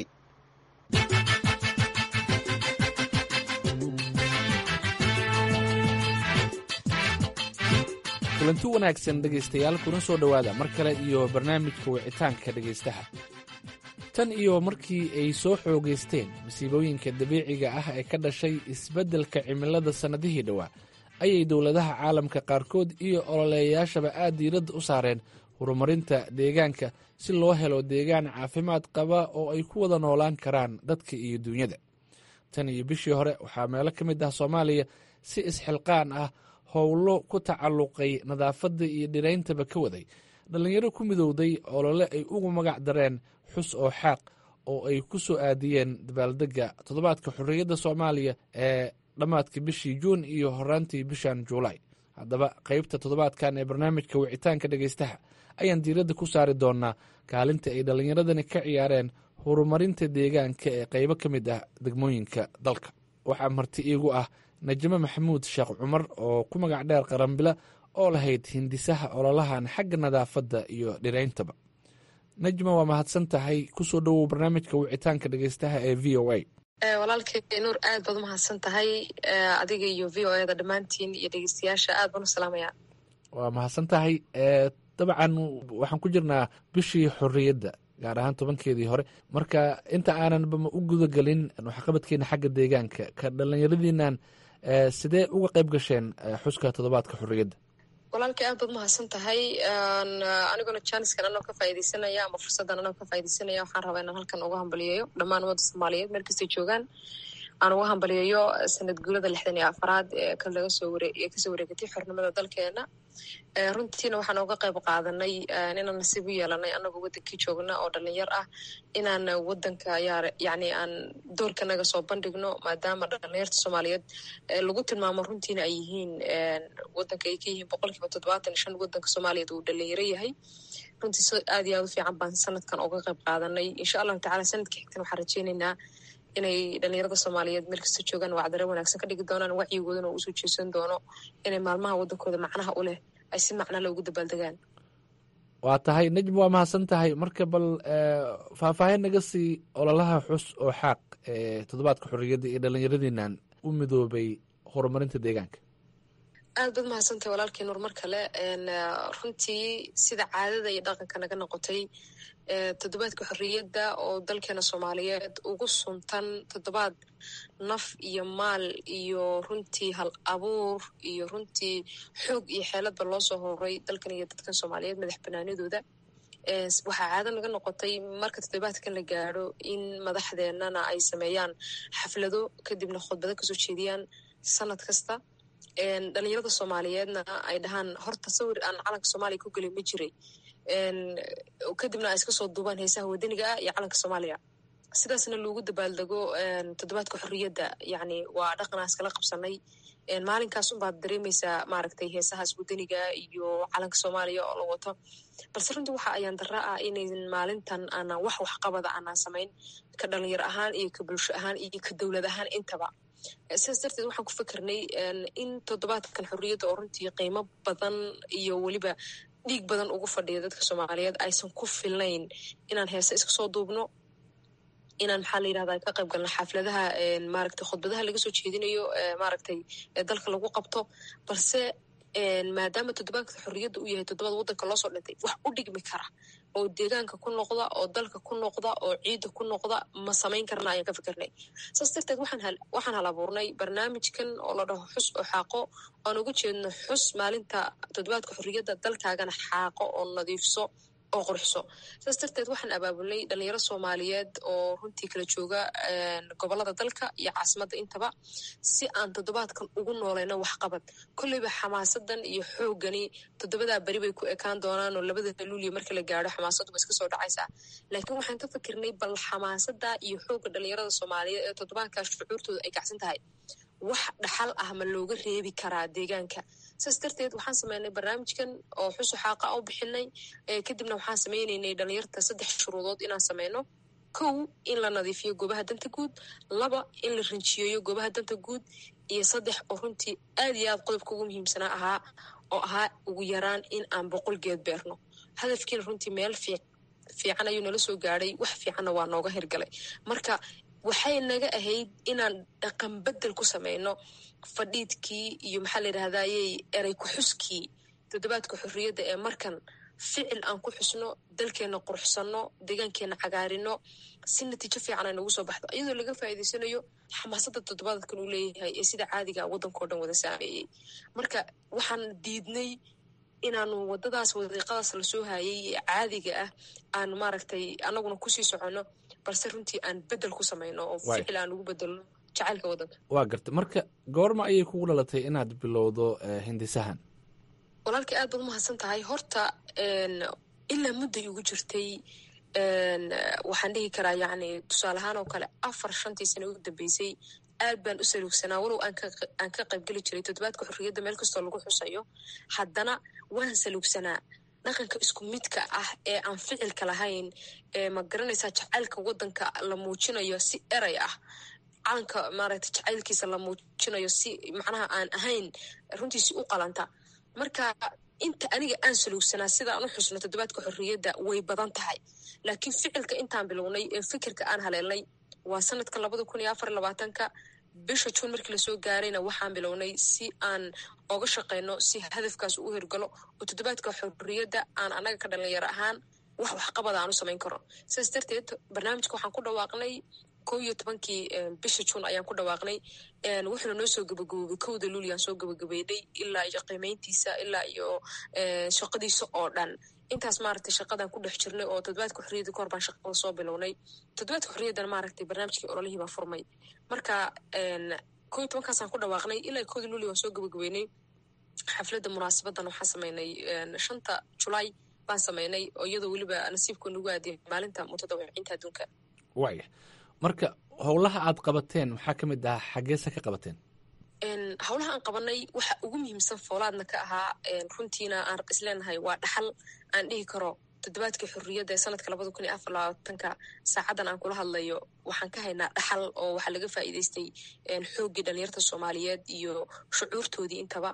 kulanti wanaagsan dhegaystayaal kuna soo dhowaada mar kale iyo barnaamijka wicitaanka dhegaystaha tan iyo markii ay soo xoogaysteen masiibooyinka dabiiciga ah ee ka dhashay isbeddelka cimilada sannadihii dhowaa ayay dowladaha caalamka qaarkood iyo ololeeyayaashaba aad diiradda u saareen horumarinta deegaanka si loo helo deegaan caafimaad qaba oo ay ku wada noolaan karaan dadka iyo duunyada tan iyo bishii hore waxaa meelo ka mid ah soomaaliya si isxilqaan ah howlo ku tacalluqay nadaafadda iyo dhirayntaba ka waday dhallinyaro ku midowday olole ay ugu magac dareen xus oo xaaq oo ay ku soo aadiyeen dabaaldegga toddobaadka xorriyadda soomaaliya ee dhammaadka bishii juun iyo horaantii bishan juulaay haddaba qaybta toddobaadkan ee barnaamijka wicitaanka dhegaystaha ayaan diiradda ku saari doonaa kaalinta ay dhallinyaradani ka ciyaareen horumarinta deegaanka ee qaybo ka mid ah degmooyinka dalka waxaa marti iigu ah najmo maxamuud sheekh cumar oo ku magac dheer qaranbila oo lahayd hindisaha ololahan xagga nadaafadda iyo dhirayntaba najma waa mahadsan tahay kusoo dhowow barnaamijka wicitaanka dhegeystaha ee v o a walaalkay nuur aad baad umahadsan tahay adiga iyo v o eda dhammaantiin iyo dhegeystayaasha aad baan u salaamaya waa mahadsan tahay dabcan waxaan ku jirnaa bishii xorriyadda gaar ahaan tobankeedii hore marka inta aananba u gudagelin waxqabadkeena xagga deegaanka ka dhallinyaradiinan sidee uga qayb gasheen xuska toddobaadka xorriyadda walaalkay aad baad umahadsan tahay aniguna jaaniskan anoo ka faa'idaysanaya ama fursaddan anoo ka faa'idaysanaya waxaan rabaa inaan halkan uga hambaliyeeyo dhammaan ummadda soomaaliyeed meel kastay joogaan aan uga hambaliyeeyo sanad guulada lixdan iyo afaraad ee ka laga soo ware ee kasoo wareegatay xornimada dalkeena runtiina waxaan uga qayb qaadanay inaan nasiib u yeelanay anagoo wadankii joogna oo dhalinyar ah inaan wadanka yani aan doorkanaga soo bandhigno maadaama dhalinyarta soomaaliyeed lagu tilmaamo runtiina ay yihiin wadanka ay ka yihiin boqol kiiba toddobaatan iyo shan wadanka soomaaliyeed uu dhalinyaro yahay runtii si aad iyo aad u fiican baan sanadkan uga qayb qaadanay insha allahu tacala sanadka xigtan waxaan rajeynaynaa inay dhalinyarada soomaaliyeed meel kasta joogaan wacdare wanaagsan ka dhigi doonaan wacyigoodana uu usoo jeesan doono inay maalmaha wadankooda macnaha u leh ay si macnale ugu dabaaldegaan waa tahay najm waa mahadsan tahay marka bal faahfaahin naga sii ololaha xus oo xaaq ee toddobaadka xorriyadda iyo dhallinyaradiinan u midoobay horumarinta deegaanka aad baad mahadsantahay walaalkii nuur mar kale runtii sida caadada iyo dhaqanka naga noqotay toddobaadka xorriyadda oo dalkeena soomaaliyeed ugu suntan toddobaad naf iyo maal iyo runtii hal abuur iyo runtii xoog iyo xeeladba loo soo horay dalkan iyo dadkan soomaaliyeed madax banaanidooda waxaa caado naga noqotay marka toddobaadkan la gaadho in madaxdeenana ay sameeyaan xaflado kadibna khudbado kasoo jeediyaan sanad kasta dhalinyarada soomaaliyeedna ay dhahaan horta sawir aan calanka soomaaliya ku gelin ma jiray kadibna ay iska soo duubaan heesaha wadaniga ah iyo calanka soomaaliya sidaasna loogu dabaaldego toddobaadka xorriyadda yani waa dhaqanaa iskala qabsanay maalinkaas unbaad dareemaysaa maaragtay heesahaas wadaniga iyo calanka soomaaliya oo la wato balse runtii waxa ayaan dara ah inayn maalintan aanan wax waxqabada aanan samayn ka dhalinyar ahaan iyo ka bulsho ahaan iyo ka dowlad ahaan intaba sidaas darteed waxaan ku fikirnay in toddobaadkan xorriyadda oo runtii qiimo badan iyo weliba dhiig badan ugu fadhiya dadka soomaaliyeed aysan ku filnayn inaan heese iska soo duubno inaan maxaa la yidhahda ka qayb galno xafladaha maaragtay khudbadaha laga soo jeedinayo maaragtay dalka lagu qabto balse maadaama toddobaadka xorriyadda uu yahay toddobaad waddanka loosoo dhintay wax u dhigmi kara oo deegaanka ku noqda oo dalka ku noqda oo ciidda ku noqda ma samayn karna ayaan ka fikirnay saas darteed waxaan hal abuurnay barnaamijkan oo la dhaho xus oo xaaqo aan uga jeedno xus maalinta toddobaadka xorriyadda dalkaagana xaaqo oo nadiifso oo qurxso saas darteed waxaan abaabulnay dhalinyaro soomaaliyeed oo runtii kala jooga gobolada dalka iyo caasimadda intaba si aan toddobaadkan ugu noolayno waxqabad kolleyba xamaasadan iyo xoogani toddobadaa beri bay ku ekaan doonaan oo labada luuliya marka la gaadho xamaasaddu ba iska soo dhacaysaa laakiin waxaan ka fikirnay bal xamaasada iyo xoogga dhalinyarada soomaaliyeed ee toddobaadkaas shucuurtooda ay kacsan tahay wax dhaxal ah ma looga reebi karaa deegaanka saas darteed waxaan sameynay barnaamijkan oo xusu xaaqa u bixinay kadibna waxaan sameyneynay dhalinyarta saddex shuruudood inaan sameyno kow in la nadiifiyo goobaha danta guud laba in la rinjiyeeyo goobaha danta guud iyo saddex oo runtii aad iyo aad qodobka ugu muhiimsanaa ahaa oo ahaa ugu yaraan in aan boqol geed beerno hadafkiina runtii meel fiican ayuu nala soo gaadhay wax fiicanna waa nooga hirgalay marka waxay naga ahayd inaan dhaqan bedel ku sameyno fadhiidkii iyo maxaa la yidhahdayey erey ku-xuskii toddobaadka xorriyadda ee markan ficil aan ku xusno dalkeenna quruxsanno deegaankeenna cagaarino si natiijo fiican ay nagu soo baxdo iyadoo laga faa'iidaysanayo xamaasadda toddobaadkan uu leeyahay ee sida caadiga waddankao dhan wada saameeyey marka waxaan diidnay inaanu waddadaas wadiiqadaas lasoo hayay ee caadiga ah aan maaragtay anaguna kusii soconno balse runtii aan bedel ku samayno oo ficil aan ugu bedelno jacaylka waddanka waa garta marka goorma ayay kugu dhalatay inaad bilowdo hindisahan walaalkii aad baad umahadsan tahay horta ilaa mudday ugu jirtay waxaan dhihi karaa yacni tusaale ahaan oo kale afar shantii sano ugu dambeysay aad baan u saluugsanaa walow aan ka qaybgeli jiray toddobaadka xorriyadda meel kastoo lagu xusayo haddana waan saluugsanaa dhaqanka isku midka ah ee aan ficilka lahayn ee ma garanaysaa jacaylka wadanka la muujinayo si eray ah calanka maaragta jacaylkiisa la muujinayo si macnaha aan ahayn runtiisi u qalanta marka inta aniga aan saluugsanaa sida aan u xusno toddobaadka xorriyadda way badan tahay laakiin ficilka intaan bilownay ee fikirka aan haleelnay waa sanadka labada kun iyo afar labaatanka bisha juun markii lasoo gaarayna waxaan bilownay si aan oga shaqeyno si hadafkaas u hirgalo oo toddobaadka xorriyadda aan annaga ka dhalinyaro ahaan wax waxqabada aan u samayn karo sidaas darteed barnaamijka waxaan ku dhawaaqnay kow iyo tobankii bisha juun ayaan ku dhawaaqnay wuxuuna noo soo gabagaboobay kowda luuliyan soo gabagabeynay ilaa iyo qiimeyntiisa ilaa iyo shaqadiisa oo dhan intaas maaragtay shaqadan ku dhex jirnay oo toddobaadka xorriyadda kahor baan shaqada soo bilownay toddobaadka xorriyaddana maaragtay barnaamijkii ololihii baa furmay marka kow iyo tobankaasaan ku dhawaaqnay ilaa kowda luuliya waan soo gabagabeynay xafladda munaasabadan waxaan sameynay shanta julaay baan sameynay oo iyadoo weliba nasiibku nagu aadiyay maalinta mutadawiciinta adduunka waaya marka howlaha aad qabateen maxaa ka mid ahaa xaggeesa ka qabateen howlaha aan qabanay waxa ugu muhiimsan foolaadna ka ahaa runtiina aan isleenahay waa dhaxal aan dhihi karo toddobaadkii xorriyadda ee sanadka labada kun iyo afar labaatanka saacadan aan kula hadlayo waxaan ka haynaa dhaxal oo waxaa laga faa'iidaystay xooggii dhalinyarta soomaaliyeed iyo shucuurtoodii intaba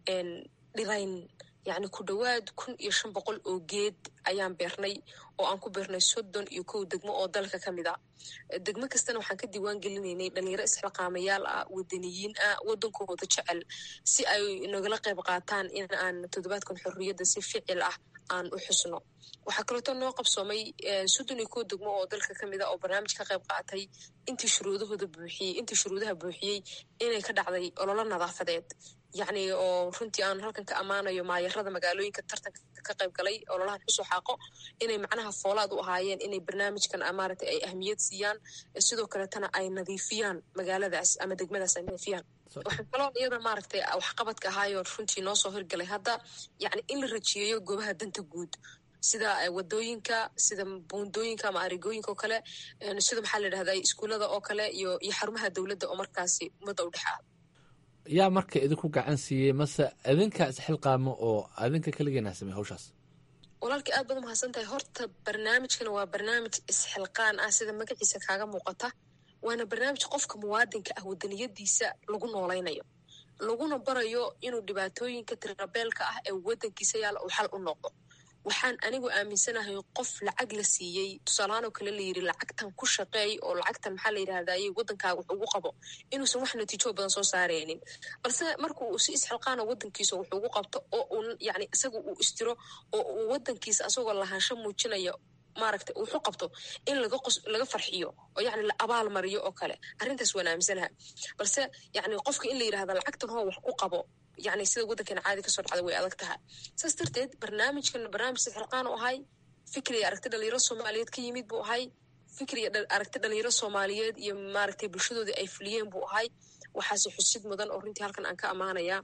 dhirayn yacni ku dhowaad kun iyo shan boqol oo geed ayaan beernay oo aan ku beernay soddon iyo kow degmo oo dalka ka mid a degmo kastana waxaan ka diiwaan gelinaynay dhalinyaro isxilqaamayaal ah wadaniyiin ah waddankooda jecel si ay nagala qayb qaataan in aan toddobaadkan xorriyadda si ficil ah aan u xusno waxaa kaleeto noo qabsoomay soddon iyo kow degmo oo dalka ka mid a oo barnaamij ka qayb qaatay intii shuruudahooda buuxiyey intii shuruudaha buuxiyey inay ka dhacday ololo nadaafadeed yacni oo runtii aan halkan ka ammaanayo maayarada magaalooyinka tartanka ka qayb galay ololahan xusoo xaaqo inay macnaha foolaad u ahaayeen inay barnaamijkan maaragtay ay ahmiyad siiyaan sidoo kaleetana ay nadiifiyaan magaaladaas ama degmadaas ay nadiifiyaan waxaa kaloo iyada maaragtay waxqabadka ahaayoo runtii noo soo hirgalay hadda yacni in la rajiyeeyo goobaha danta guud sida wadooyinka sida buundooyinka ama arigooyinka oo kale sida maxaa la yidhahda iskuullada oo kale iyo iyo xarumaha dowladda oo markaasi ummadda u dhex ah yaa marka idinku gacan siiyey mase idinka isxilqaamo oo adinka keligeena samey hawshaas walaalkii aad baad umahadsan tahay horta barnaamijkan waa barnaamij isxilqaan ah sida magaciisa kaaga muuqata waana barnaamij qofka muwaadinka ah wadaniyadiisa lagu noolaynayo laguna barayo inuu dhibaatooyinka tirabeelka ah ee wadankiisa yaala uu xal u noqdo waxaan anigu aaminsanahay qof lacag la siiyey tusaalahaan oo kale la yidhi lacagtan ku shaqeey oo lacagtan maxaa la yidhahdaye waddankaaga wax ugu qabo inuusan wax natiijo badan soo saaraynin balse marka uu si isxilqaana waddankiisa wax ugu qabto oo uu yacni isaga uu istiro oo uu waddankiisa asagoo lahaansho muujinaya maaragtay wuxu qabto in laga qos laga farxiyo oo yacni la abaal mariyo oo kale arrintaas waan aaminsanaha balse yacni qofka in la yidhahda lacagtan hoo wax ku qabo yacni sida waddankeena caadi kasoo dhacda way adag tahay saas darteed barnaamijkan barnaamij sixilqaan u ahay fikri iyo aragti dhalinyaro soomaaliyeed ka yimid buu ahay fikri iyo aragti dhalinyaro soomaaliyeed iyo maaragtay bulshadoodii ay fuliyeen buu ahay waxaase xusid mudan oo runtii halkan aan ka ammaanayaa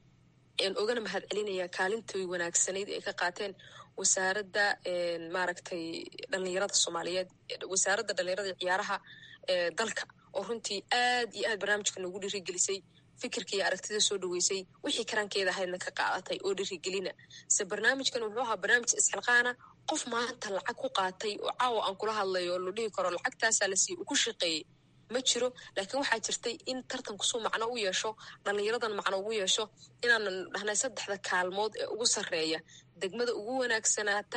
ogana mahad celinaya kaalintoy wanaagsanayd ay ka qaateen wasaaradda maaragtay dhalinyarada soomaaliyeed wasaaradda dhalinyarada iyo ciyaaraha dalka oo runtii aad iyo aad barnaamijka noogu dhirigelisay fikirka iyo aragtida soo dhaweysay wixii karaankeeda ahaydna ka qaadatay oo dhirigelina se barnaamijkan wuxuu ahaa barnaamij isxilqaana qof maanta lacag ku qaatay oo caawa aan kula hadlayo oo la dhihi karo lacagtaasaa la siiy uu ku shaqeeyey ma jiro laakiin waxaa jirtay in tartankusuu macno u yeesho dhalinyaradan macno ugu yeesho inaanan dhahnay saddexda kaalmood ee ugu sarreeya degmada ugu wanaagsanaata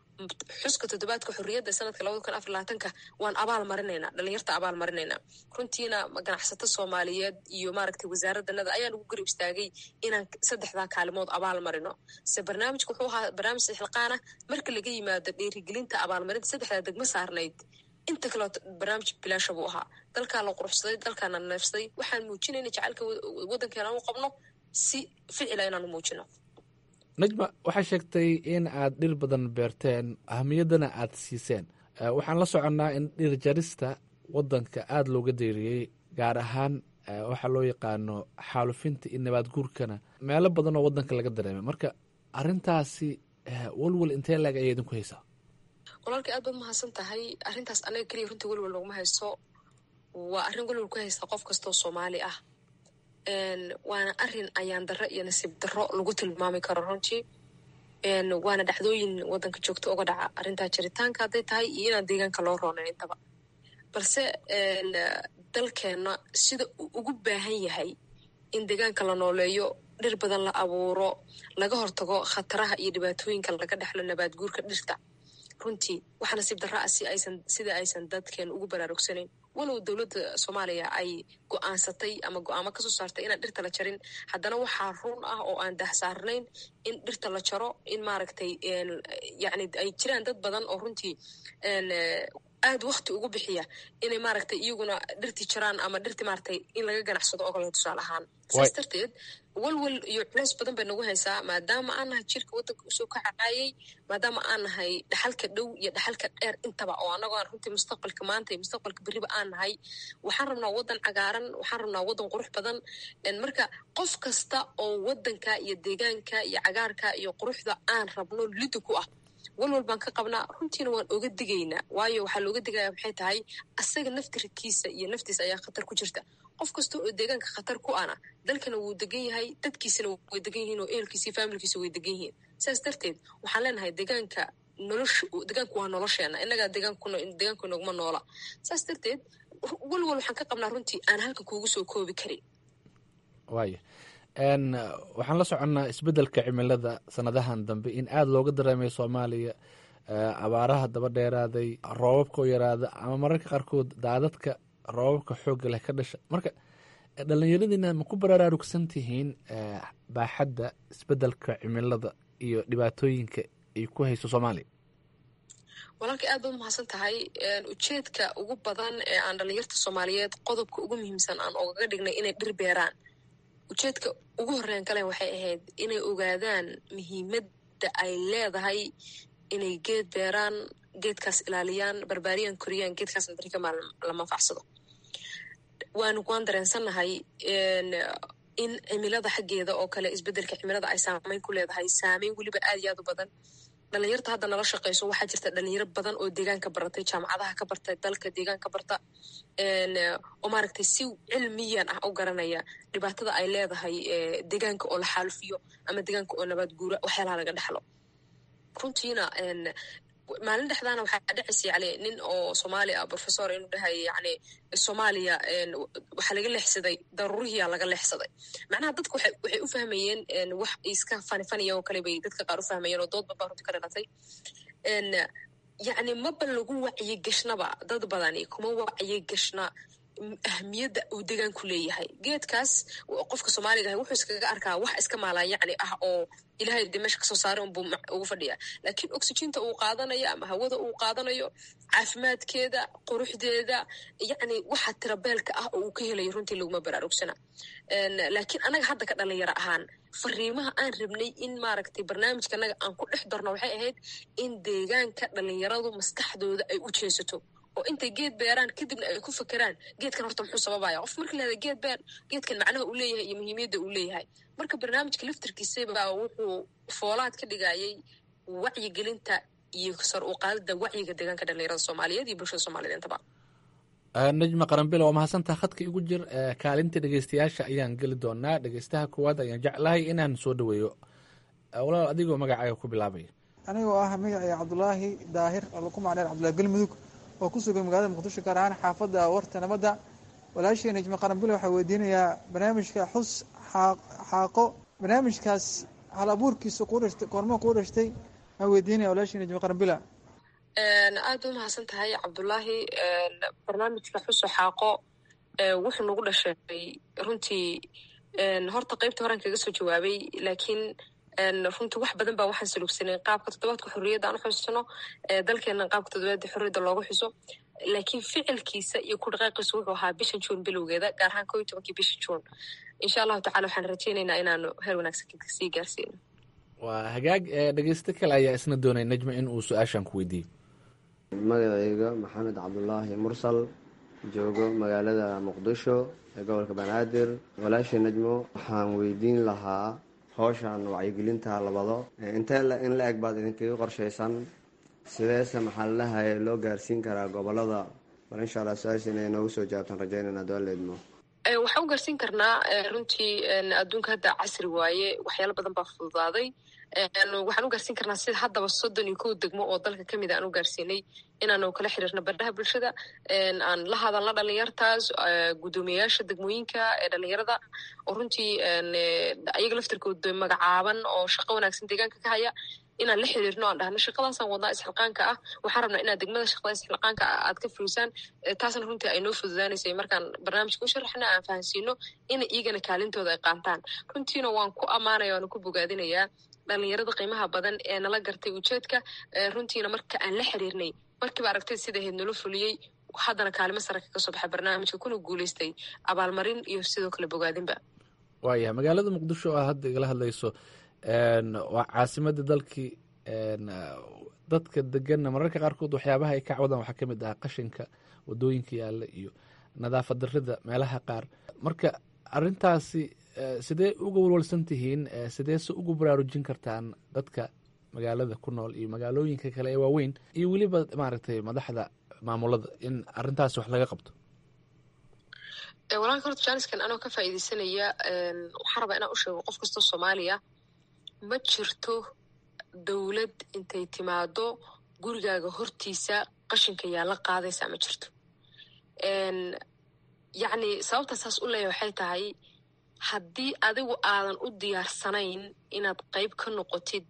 xuska toddobaadka xorriyadda sanadka labada kun afar labaatanka waan abaal marinaynaa dhalinyarta abaal marinaynaa runtiina ganacsato soomaaliyeed iyo maaragtay wasaaraddanada ayaan ugu garib istaagay inaan saddexdaa kaalimood abaal marino se barnaamijka wuxuu ahaa barnaamij sixilqaana marka laga yimaado dhiirigelinta abaalmarinta saddexdaa degmo saarnayd inta kaleo barnaamij bilaasha buu ahaa dalkaa la quruxsaday dalkaana neefsaday waxaan muujinayna jacaylka waddankeena u qabno si ficila inaan u muujino najma waxay sheegtay in aad dhir badan beerteen ahamiyaddana aad siiseen waxaan la soconnaa in dhir jarista waddanka aada looga deeriyey gaar ahaan waxaa loo yaqaano xaalufinta iyo nabaad guurkana meelo badan oo waddanka laga dareemay marka arrintaasi walwal intee laeg ayay idinku haysaa walaalkii aad baad mahadsan tahay arrintaas anaga keliya runtii welwal looguma haysto waa arrin welwal ku haysta qof kastoo soomaali ah waana arin ayaan darro iyo nasiib darro lagu tilmaami karo runtii waana dhacdooyin wadanka joogto uga dhaca arrintaa jiritaanka hadday tahay iyo inaan deegaanka loo roonayn intaba balse dalkeenna sida uu ugu baahan yahay in deegaanka la nooleeyo dhir badan la abuuro laga hortago khataraha iyo dhibaatooyinka laga dhexlo nabaad guurka dhirta runtii waxa nasiib darra ah si aysan sida aysan dadkeen ugu baraarugsanayn walow dowladda soomaaliya ay go-aansatay ama go-aamo kasoo saartay inaan dhirta la jarin haddana waxaa run ah oo aan dahsaarnayn in dhirta la jaro in maaragtay yani ay jiraan dad badan oo runtii aad wakti ugu bixiya inay maaragtay iyaguna dhirtii jaraan ama dhirtii maaragtay in laga ganacsado oo kale tusaale ahaan saas darteed walwal iyo culeys badan bay nagu haysaa maadaama aan nahay jirka waddanka usoo kacaayay maadaama aan nahay dhaxalka dhow iyo dhaxalka dheer intaba oo annagoo aan runtii mustaqbalka maanta iyo mustaqbalka berriba aan nahay waxaan rabnaa waddan cagaaran waxaan rabnaa waddan qurux badan marka qof kasta oo waddanka iyo deegaanka iyo cagaarka iyo quruxda aan rabno lidi ku ah walwal baan ka qabnaa runtiina waan oga digaynaa waayo waxaa looga digaya maxay tahay asaga naftirkiisa iyo naftiisa ayaa khatar ku jirta qof kasta oo deegaanka khatar ku ana dalkana wuu degan yahay dadkiisana way degan yihiin oo ehelkiisa iyo faamilkiisa way degan yihiin saas darteed waxaan leenahay deegaanka nolosha deegaanku waa nolosheena innagaa deegaankuna deegaanku inaguma noola saas darteed walwal waxaan ka qabnaa runtii aan halkan kuugu soo koobi karin waaya waxaan la soconnaa isbeddelka cimilada sanadahan dambe in aada looga dareemay soomaaliya abaaraha daba dheeraaday roobabka oo yaraada ama mararka qaarkood daadadka roobabka xoogga leh ka dhasha marka dhallinyaradiina ma ku baraarugsan tihiin baaxadda isbeddelka cimilada iyo dhibaatooyinka ay ku hayso soomaaliya walaalka aad baad umahadsan tahay ujeedka ugu badan ee aan dhallinyarta soomaaliyeed qodobka ugu muhiimsan aan ogaga dhignay inay dhir beeraan ujeedka ugu horreyn kale waxay ahayd inay ogaadaan muhiimadda ay leedahay inay geed beeraan geedkaas ilaaliyaan barbaariyaan koriyaan geedkaasna dari kamaa la manfacsado waanu waan dareensannahay in cimilada xaggeeda oo kale isbeddelka cimilada ay saameyn ku leedahay saameyn weliba aad iyo aad u badan dhalinyarta hadda nala shaqeyso waxaa jirta dhalinyaro badan oo deegaanka baratay jaamacadaha ka barta dalka deegaanka barta oo maaragtay si cilmiyan ah u garanaya dhibaatada ay leedahay deegaanka oo la xaalufiyo ama deegaanka oo nabaad guura waxyaalaha laga dhexlo runtiina maalin dhexdaana waxaa dhacaysa yani nin oo soomaali ah professor inuu dhahay yani soomaaliya waxaa laga leexsaday daruurihiyaa laga leexsaday macnaha dadka waxay waxay u fahmayeen wax iska fani faniya oo kale bay dadka qaar u fahmayeen oo doodba baa runti ka dhalatay yacni maba lagu wacyi gashnaba dad badani kuma wacyi gashna ahmiyadda uu deegaanku leeyahay geedkaas qofka soomaaliga ah wuxuu iskaga arkaa wax iska maalaan yacni ah oo ilahay de meesha kasoo saaray unbuu ugu fadhiya laakiin oxyginta uu qaadanayo ama hawada uu qaadanayo caafimaadkeeda quruxdeeda yacni waxa tirabeelka ah oo uu ka helayo runtii laguma baraarugsana laakiin anaga hadda ka dhalinyaro ahaan fariimaha aan rabnay in maaragtay barnaamijka anaga aan ku dhex darno waxay ahayd in deegaanka dhalinyaradu maskaxdooda ay u jeesato oo intay geed beeraan kadibna ay ku fakeraan geedkan horta muxuu sababaya qof marka lahada geed beer geedkan macnaha uu leeyahay iyo muhiimiyadda uu leeyahay marka barnaamijka laftarkiisabaa wuxuu foolaad ka dhigayay wacyigelinta iyo sar u qaadida wacyiga deegaanka dhalinyarada soomaaliyeed iyo bulshada soomaaliyed intaba najma qaranbilo waa mahadsantaha khadka igu jir kaalinta dhegeystayaasha ayaan geli doonaa dhegeystaha koowaad ayaan jeclahay inaan soo dhaweeyo walaal adigoo magacaaga ku bilaabaya anigoo ah magacay cabdulaahi daahir oo lagu macneer cabdullahi galmudug oo ku sugan magaalada muqdisho gaar ahaan xaafadda warta nabadda walaashii najma qaranbile waxaa weydiinayaa barnaamijka xus xaaqo barnaamijkaas hal abuurkiisa koormo kuu dhashtay waxaa weydiinaya walaashii najma qaranbila aad u mahadsan tahay cabdullaahi barnaamijka xuso xaaqo wuxuu nagu dhashay runtii horta qeybta horan kaga soo jawaabay laakiin runtii wax badan baa waxaan salugsanay qaabka toddobaadka xorriyadda aan u xusno dalkeena qaabka toddobaadka xorriyadda looga xuso laakiin ficilkiisa iyo ku dhaqaaqiisu wuxuu ahaa bishan juun bilowgeeda gaar ahaan koo iyo tobankii bisha juun insha allahu tacala waxaan rajeynaynaa inaanu heer wanaagsan sii gaarsiino waa hagaag dhegeysto kale ayaa isna doonay najma in uu su-aashan ku weydiiyo magacayga maxamed cabdulaahi mursal joogo magaalada muqdisho ee gobolka banaadir walaashii najmo waxaan weydiin lahaa howshan wacyigelinta labado intee in la eg baad idinkaga qorshaysan sideese maxaa lalahay loo gaarsiin karaa gobolada bal insha allah su-aasha inay noogu soo jawaabtaan rajaynana doaleedmo waxaan u gaarsiin karnaa runtii adduunka hadda casri waaye waxyaalo badan baa fududaaday waxaan u gaarsiin karnaa sida haddaba soddon iyo kow degmo oo dalka kamid a aan u gaarsiinay inaanu kala xiriirno baraha bulshada aan la hadalno dhalinyartaas guddoomiyayaasha degmooyinka ee dhalinyarada oo runtii ayaga laftirkooda magacaaban oo shaqo wanaagsan deegaanka ka haya inaan la xiriirno aan dhahno shaqadaasaan wadnaa isxilqaanka ah waxaan rabnaa inaad degmada shaqada isxilqaanka ah aad ka fulisaan taasna runtii ay noo fududaanaysay markaan barnaamijka u sharaxna aan fahansiino ina iyagana kaalintooda ay qaataan runtiina waan ku ammaanaya waana ku bogaadinayaa dhalinyarada qiimaha badan ee nala gartay ujeedka runtiina marka aan la xiriirnay markiiba aragtay sida ahayd nala fuliyey haddana kaalimo sare kaga soo baxay barnaamijka kuna guuleystay abaalmarin iyo sidoo kale bogaadinba waayahay magaalada muqdisho oo hadda igala hadlayso waa caasimadda dalkii dadka deganna mararka qaarkood waxyaabaha ay ka cawdaan waxaa ka mid ah qashinka wadooyinka yaalla iyo nadaafad darrida meelaha qaar marka arintaasi sidee uga walwalsan tihiin sidee se ugu baraarujin kartaan dadka magaalada ku nool iyo magaalooyinka kale ee waaweyn iyo weliba maaragtay madaxda maamulada in arintaasi wax laga qabto walaalka horta jaaniskan anoo ka faa'iideysanaya waxaan rabaa inaan u sheego qof kastoo soomaaliya ma jirto dowlad intay timaado gurigaaga hortiisa qashinka yaa la qaadaysaa ma jirto yacni sababta saas u leeya waxay tahay haddii adigu aadan u diyaarsanayn inaad qayb ka noqotid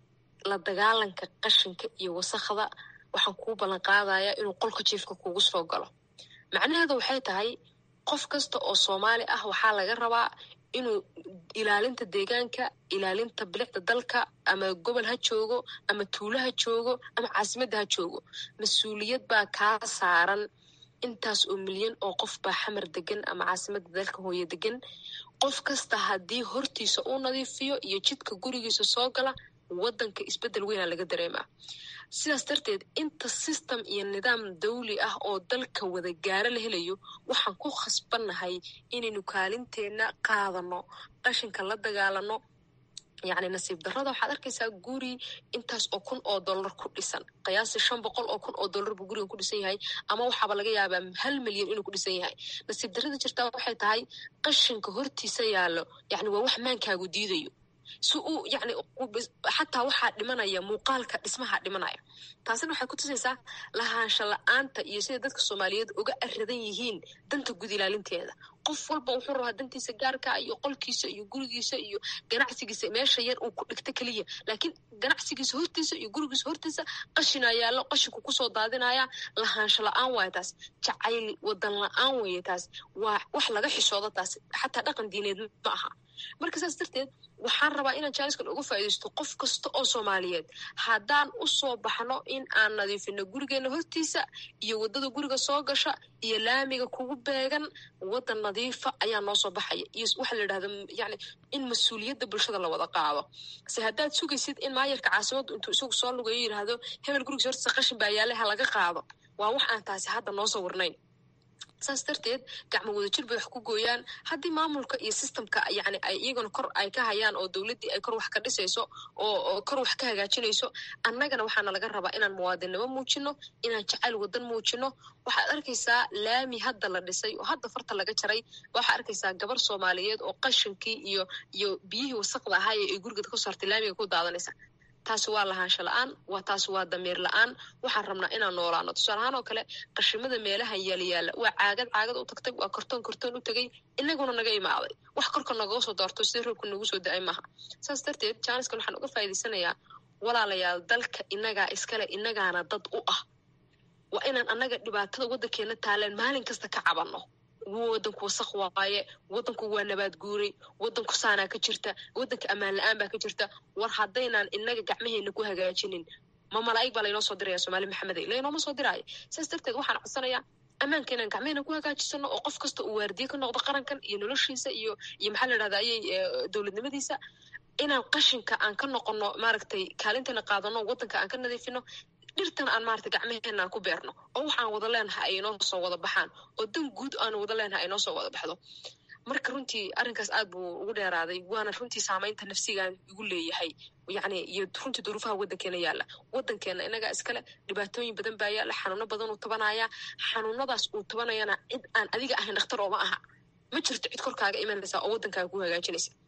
la dagaalanka qashinka iyo wasakhda waxaan kuu ballan qaadayaa inuu qolka jiifka kugu soo galo macnaheedu waxay tahay qof kasta oo soomaali ah waxaa laga rabaa inuu ilaalinta deegaanka ilaalinta bilicda dalka ama gobol ha joogo ama tuulo ha joogo ama caasimadda ha joogo mas-uuliyad baa kaa saaran intaas oo milyan oo qof baa xamar degan ama caasimadda dalka hooye degan qof kasta haddii hortiisa uu nadiifiyo iyo jidka gurigiisa soo gala waddanka isbeddel weynaa laga dareemaa sidaas darteed inta system iyo nidaam dawli ah oo dalka wada gaaro la helayo waxaan ku khasbannahay inaynu kaalinteenna qaadano qashinka la dagaalano yacni nasiib darrada waxaad arkaysaa guri intaas oo kun oo dollar ku dhisan qiyaasi shan boqol oo kun oo dollar buu gurigan ku dhisan yahay ama waxaaba laga yaabaa hal milyan inuu ku dhisan yahay nasiib darrada jirtaa waxay tahay qashinka hortiisa yaallo yacni waa wax maankaagu diidayo si uu yani xataa waxaa dhimanaya muuqaalka dhismaha dhimanaya taasina waxay ku tusaysaa lahaansha la-aanta iyo sida dadka soomaaliyeed uga aradan yihiin danta gud ilaalinteeda qof walba wuxuu rabaa dantiisa gaarka iyo qolkiisa iyo gurigiisa iyo ganacsigiisa meesha yar uu ku dhigto keliya laakiin ganacsigiisa hortiisa iyo gurigiisa hortiisa qashina yaallo qashinku kusoo daadinaya lahaansho la-aan waaya taas jacayl wadan la-aan weeye taas waa wax laga xishoodo taas xataa dhaqan diineed ma aha marka saas darteed waxaan rabaa inaan jaaniskan uga faa'iidaysto qof kasta oo soomaaliyeed haddaan u soo baxno in aan nadiifino gurigeena hortiisa iyo waddada guriga soo gasha iyo laamiga kugu beegan waddan nadiifa ayaa noo soo baxaya iyo waxa la yidhahda yani in mas-uuliyadda bulshada la wada qaado se haddaad sugaysid in maayarka caasimaddu intuu isagu soo lugayo yidhaahdo hebel gurigiisa hortiisa qashin baa yaale ha laga qaado waa wax aan taasi hadda noo sawirnayn saas darteed gacmo wadajir bay wax ku gooyaan haddii maamulka iyo systemka yani ay iyaguna kor ay ka hayaan oo dowladdii ay kor wax ka dhisayso oo kor wax ka hagaajinayso annagana waxaana laga rabaa inaan muwaadinnimo muujino inaan jacayl wadan muujino waxaad arkaysaa laami hadda la dhisay oo hadda farta laga jaray waxaad arkaysaa gabar soomaaliyeed oo qashinkii iyo iyo biyihii wasaqda ahaay ay gurigeeda ku saartay laamiga ku daadanaysa taasi waa lahaansho la-aan waa taasi waa damiir la-aan waxaan rabnaa inaan noolaano tusaale ahaan oo kale qashimada meelaha yaalayaala waa caagad caagad u tagtay waa kortoon kortoon u tegay inaguna naga imaaday wax korka nagoo soo doorto sida roobka nagu soo da-ay maaha saas darteed jaaniskan waxaan uga faa'iidaysanayaa walaalayaal dalka inagaa iskale inagaana dad u ah waa inaan annaga dhibaatada waddankeena taaleen maalin kasta ka cabanno wadanku wasaq waaye wadanku waa nabaad guuray wadanku saanaa ka jirta wadanka ammaan la-aan baa ka jirta war haddaynaan inaga gacmaheena ku hagaajinin ma malaa'ig baa laynoo soo diraya somaali maxamede laynooma soo diraayo saas darteed waxaan codsanayaa ammaanka inaan gacmaheena ku hagaajisano oo qof kasta uu waardiye ka noqdo qarankan iyo noloshiisa iyo iyo maxaa la dhahda ayay dowladnimadiisa inaan qashinka aan ka noqono maaragtay kaalinteena qaadano wadanka aan ka nadiifino dhirtan aan maarata gacmaheena aan ku beerno oo waxaan wada leenahay ay inoo soo wada baxaan oo dan guud aan wada leenahay ay noo soo wada baxdo marka runtii arrinkaas aad buu ugu dheeraaday waana runtii saamaynta nafsigaan igu leeyahay yacni iyo runtii duruufaha waddankeena yaalla waddankeena inagaa iskale dhibaatooyin badan baa yaalla xanuuno badan uu tabanaya xanuunadaas uu tabanayana cid aan adiga ahayn dhakhtar ooma aha ma jirto cid korkaaga imanaysa oo waddankaaga ku hagaajinaysa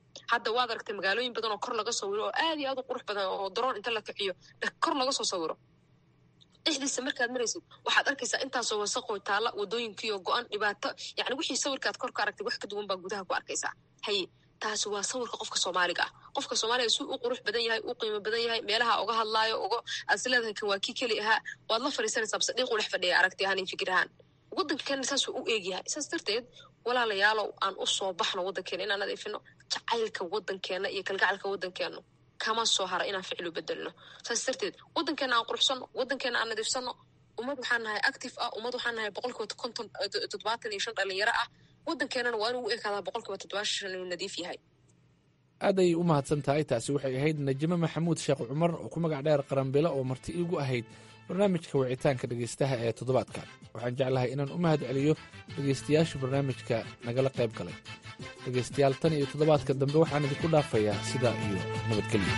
hadda waad aragtay magaalooyin badan oo kor laga sawiro oo aad iyo aad u qurux badan oo daroon inta la kiciyo kor laga soo sawiro dhexdiisa markaad maraysid waxaad arkaysaa intaasoo wasaqoo taalla wadooyinkiioo go-an dhibaato yani wixii sawirkaad kor ka aragtay wax ka duwan baa gudaha ku arkaysaa haye taasi waa sawirka qofka soomaaliga ah qofka soomaaliga suu u qurux badan yahay u qiimo badan yahay meelaha uga hadlaayo uga aad is leedahay kan waa kii keli ahaa waad la fadhiisanaysaa base dhiiqu dhex fadhiya aragti ahaan iyo fikir ahaan waddankeena saasuu u eegyahay saas darteed walaalayaalow aan u soo baxno waddankeena inaan nadiifino jacaylka waddankeena iyo kalgacalka waddankeenu kama soo hara inaan ficlu bedelno saas darteed waddankeena aan quruxsano waddankeena aan nadiifsano ummad waxaan nahay active ah ummad waxaan nahay boqolkiiba konton toddobaatan iyo shan dhalinyaro ah waddankeenana waa inuu u ekaadaa boqolkiiba toddobaatan shan inuu nadiif yahay aad ayay u mahadsan tahay taasi waxay ahayd najime maxamuud sheekh cumar oo ku magac dheer qaranbilo oo marti iigu ahayd barnaamijka wicitaanka dhegaystaha ee toddobaadkan waxaan jeclahay inaan u mahad celiyo dhegaystayaasha barnaamijka nagala qayb galay dhegaystayaal tan iyo toddobaadka dambe waxaan idinku dhaafayaa sidaa iyo nabadgelyo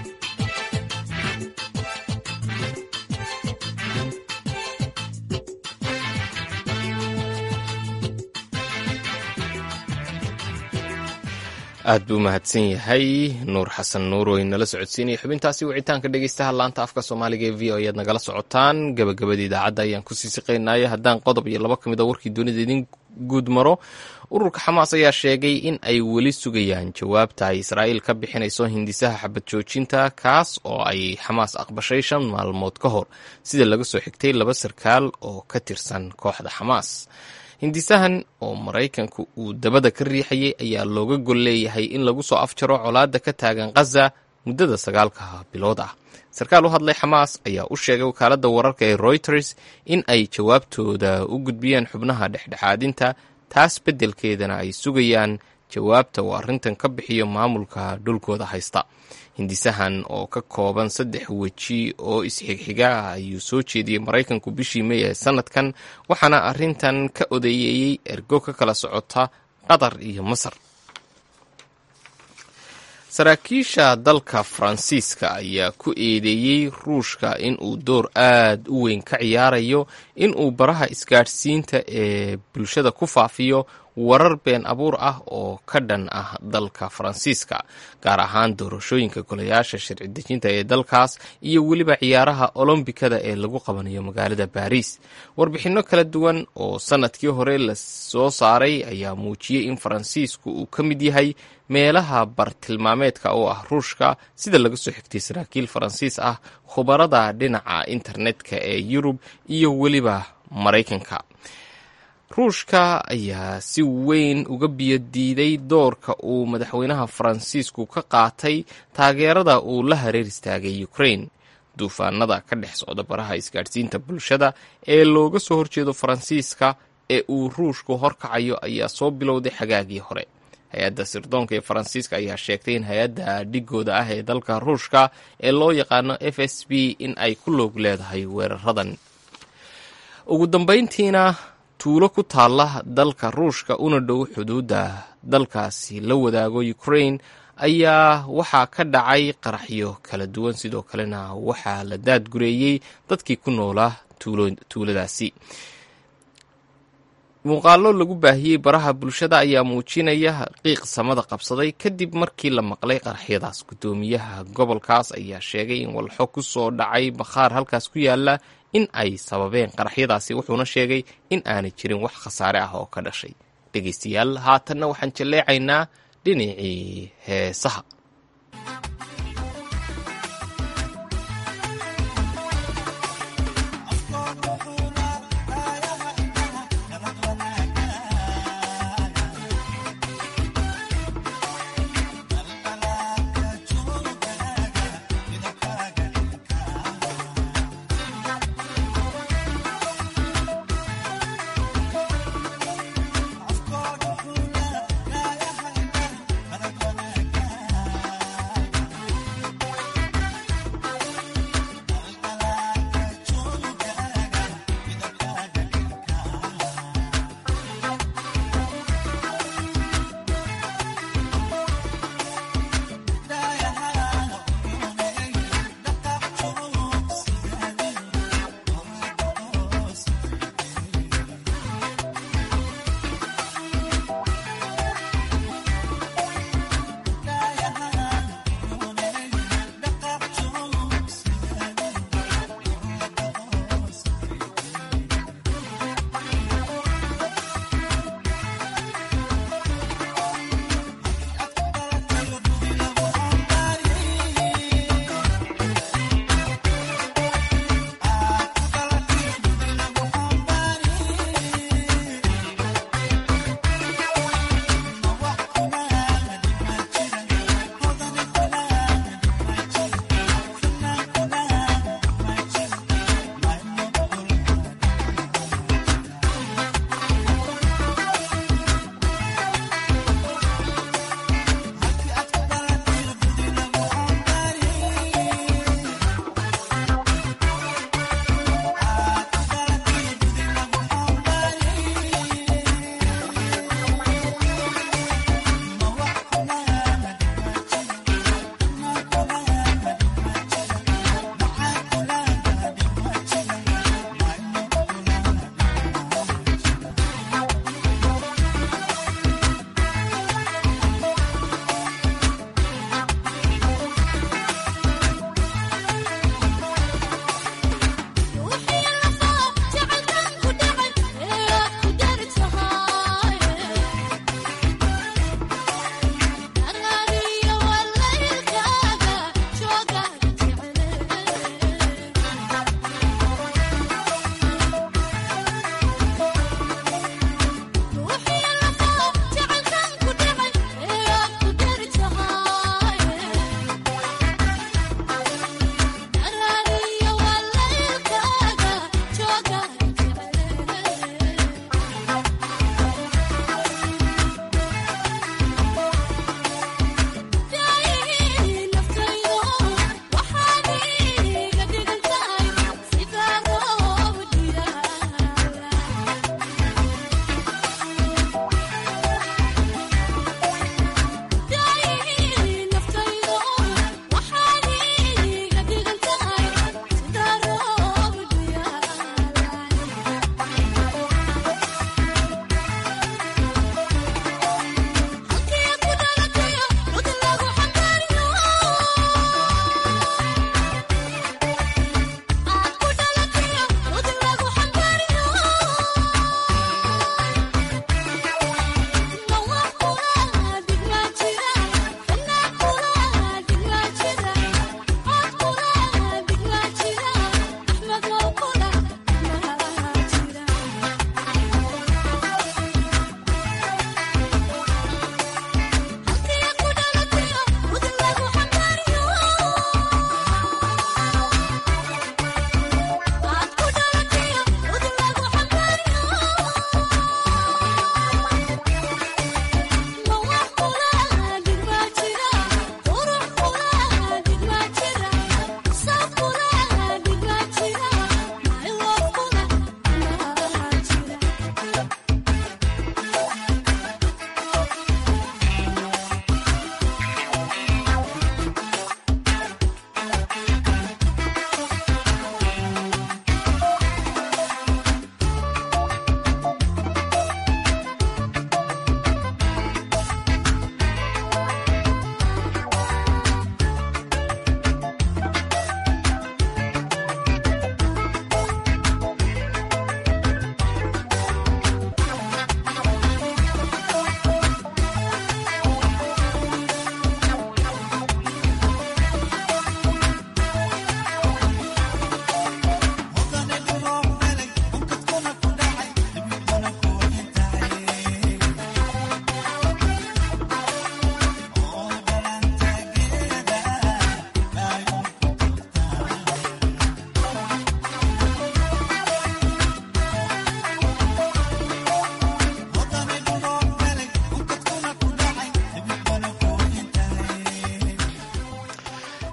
aad buu umahadsan yahay nuur xasan nuur oo inala socodsiinaya xubintaasi wicitaanka dhegeystaha laanta afka soomaaliga ee v o ayaad nagala socotaan gabagabada idaacadda ayaan kusii siqaynaya haddaan qodob iyo laba ka mid a warkii dunida idin guud maro ururka xamaas ayaa sheegay in ay weli sugayaan jawaabta ay israa'iil ka bixinayso hindisaha xabad joojinta kaas oo ay xamaas aqbashay shan maalmood ka hor sida laga soo xigtay laba sarkaal oo ka tirsan kooxda xamaas hindisahan oo maraykanku uu dabada ka riixayay ayaa looga gol leeyahay in lagu soo afjaro colaadda ka taagan khaza muddada sagaalka bilood ah sarkaal u hadlay xamaas ayaa u sheegay wakaaladda wararka ee reuters in ay jawaabtooda u gudbiyeen xubnaha dhexdhexaadinta taas beddelkeedana ay sugayaan jawaabta uu arrintan ka bixiyo maamulka dhulkooda haysta hindisahan oo ka kooban saddex weji oo isxigxiga ah ayuu soo jeediyey maraykanku bishii mey ee sanadkan waxaana arrintan ka odeeyeeyey ergo ka kala socota qatar iyo masar saraakiisha dalka faransiiska ayaa ku eedeeyey ruushka in uu door aad u weyn ka ciyaarayo in uu baraha isgaadhsiinta ee bulshada ku faafiyo warar been abuur ah oo ka dhan ah dalka faransiiska gaar ahaan doorashooyinka golayaasha sharci dejinta ee dalkaas iyo weliba ciyaaraha olombikada ee lagu qabanayo magaalada baariis warbixinno kala duwan oo sanadkii hore la soo saaray ayaa muujiyey in faransiisku uu ka mid yahay meelaha bartilmaameedka oo ah ruushka sida laga soo xigtay saraakiil faransiis ah khubarada dhinaca internetka ee yurub iyo weliba maraykanka ruushka ayaa si weyn uga biyodiiday doorka uu madaxweynaha faransiisku ka qaatay taageerada uu la hareer istaagay ukraine duufaanada ka dhex socda baraha isgaadhsiinta bulshada ee looga soo horjeedo faransiiska ee uu ruushku horkacayo ayaa soo bilowday xagaagii hore hay-adda sirdoonka ee faransiiska ayaa sheegtay in hay-adda dhigooda ah ee dalka ruushka ee loo yaqaano f s b in ay ku loog leedahay weeraradan ugu dambayntiina tuulo ku taalla dalka ruushka una dhow xuduudda dalkaasi la wadaago ukraine ayaa waxaa ka dhacay qaraxyo kala duwan sidoo kalena waxaa la daadgureeyey dadkii ku noolaa tuuladaasi muuqaallo lagu baahiyey baraha bulshada ayaa muujinaya qiiq samada qabsaday kadib markii la maqlay qaraxyadaas guddoomiyaha gobolkaas ayaa sheegay in walxo ku soo dhacay bakhaar halkaas ku yaala in ay sababeen qaraxyadaasi wuxuuna sheegay in aanay jirin wax khasaare ah oo ka dhashay dhegaystayaal haatanna waxaan jalleecaynaa dhinacii heesaha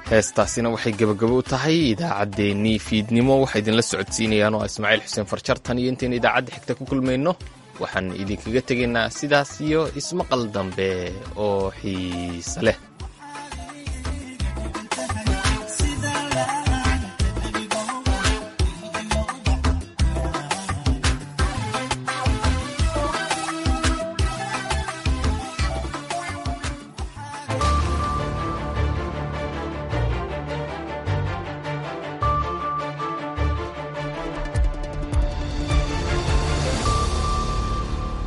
heestaasina waxay gebagabo u tahay idaacaddeenii fiidnimo waxaa idinla socodsiinayaan oo ismaaciil xuseen farjartan iyo intaynu idaacadda xigta ku kulmayno waxaan idinkaga tegaynaa sidaas iyo ismaqal dambe oo xiise leh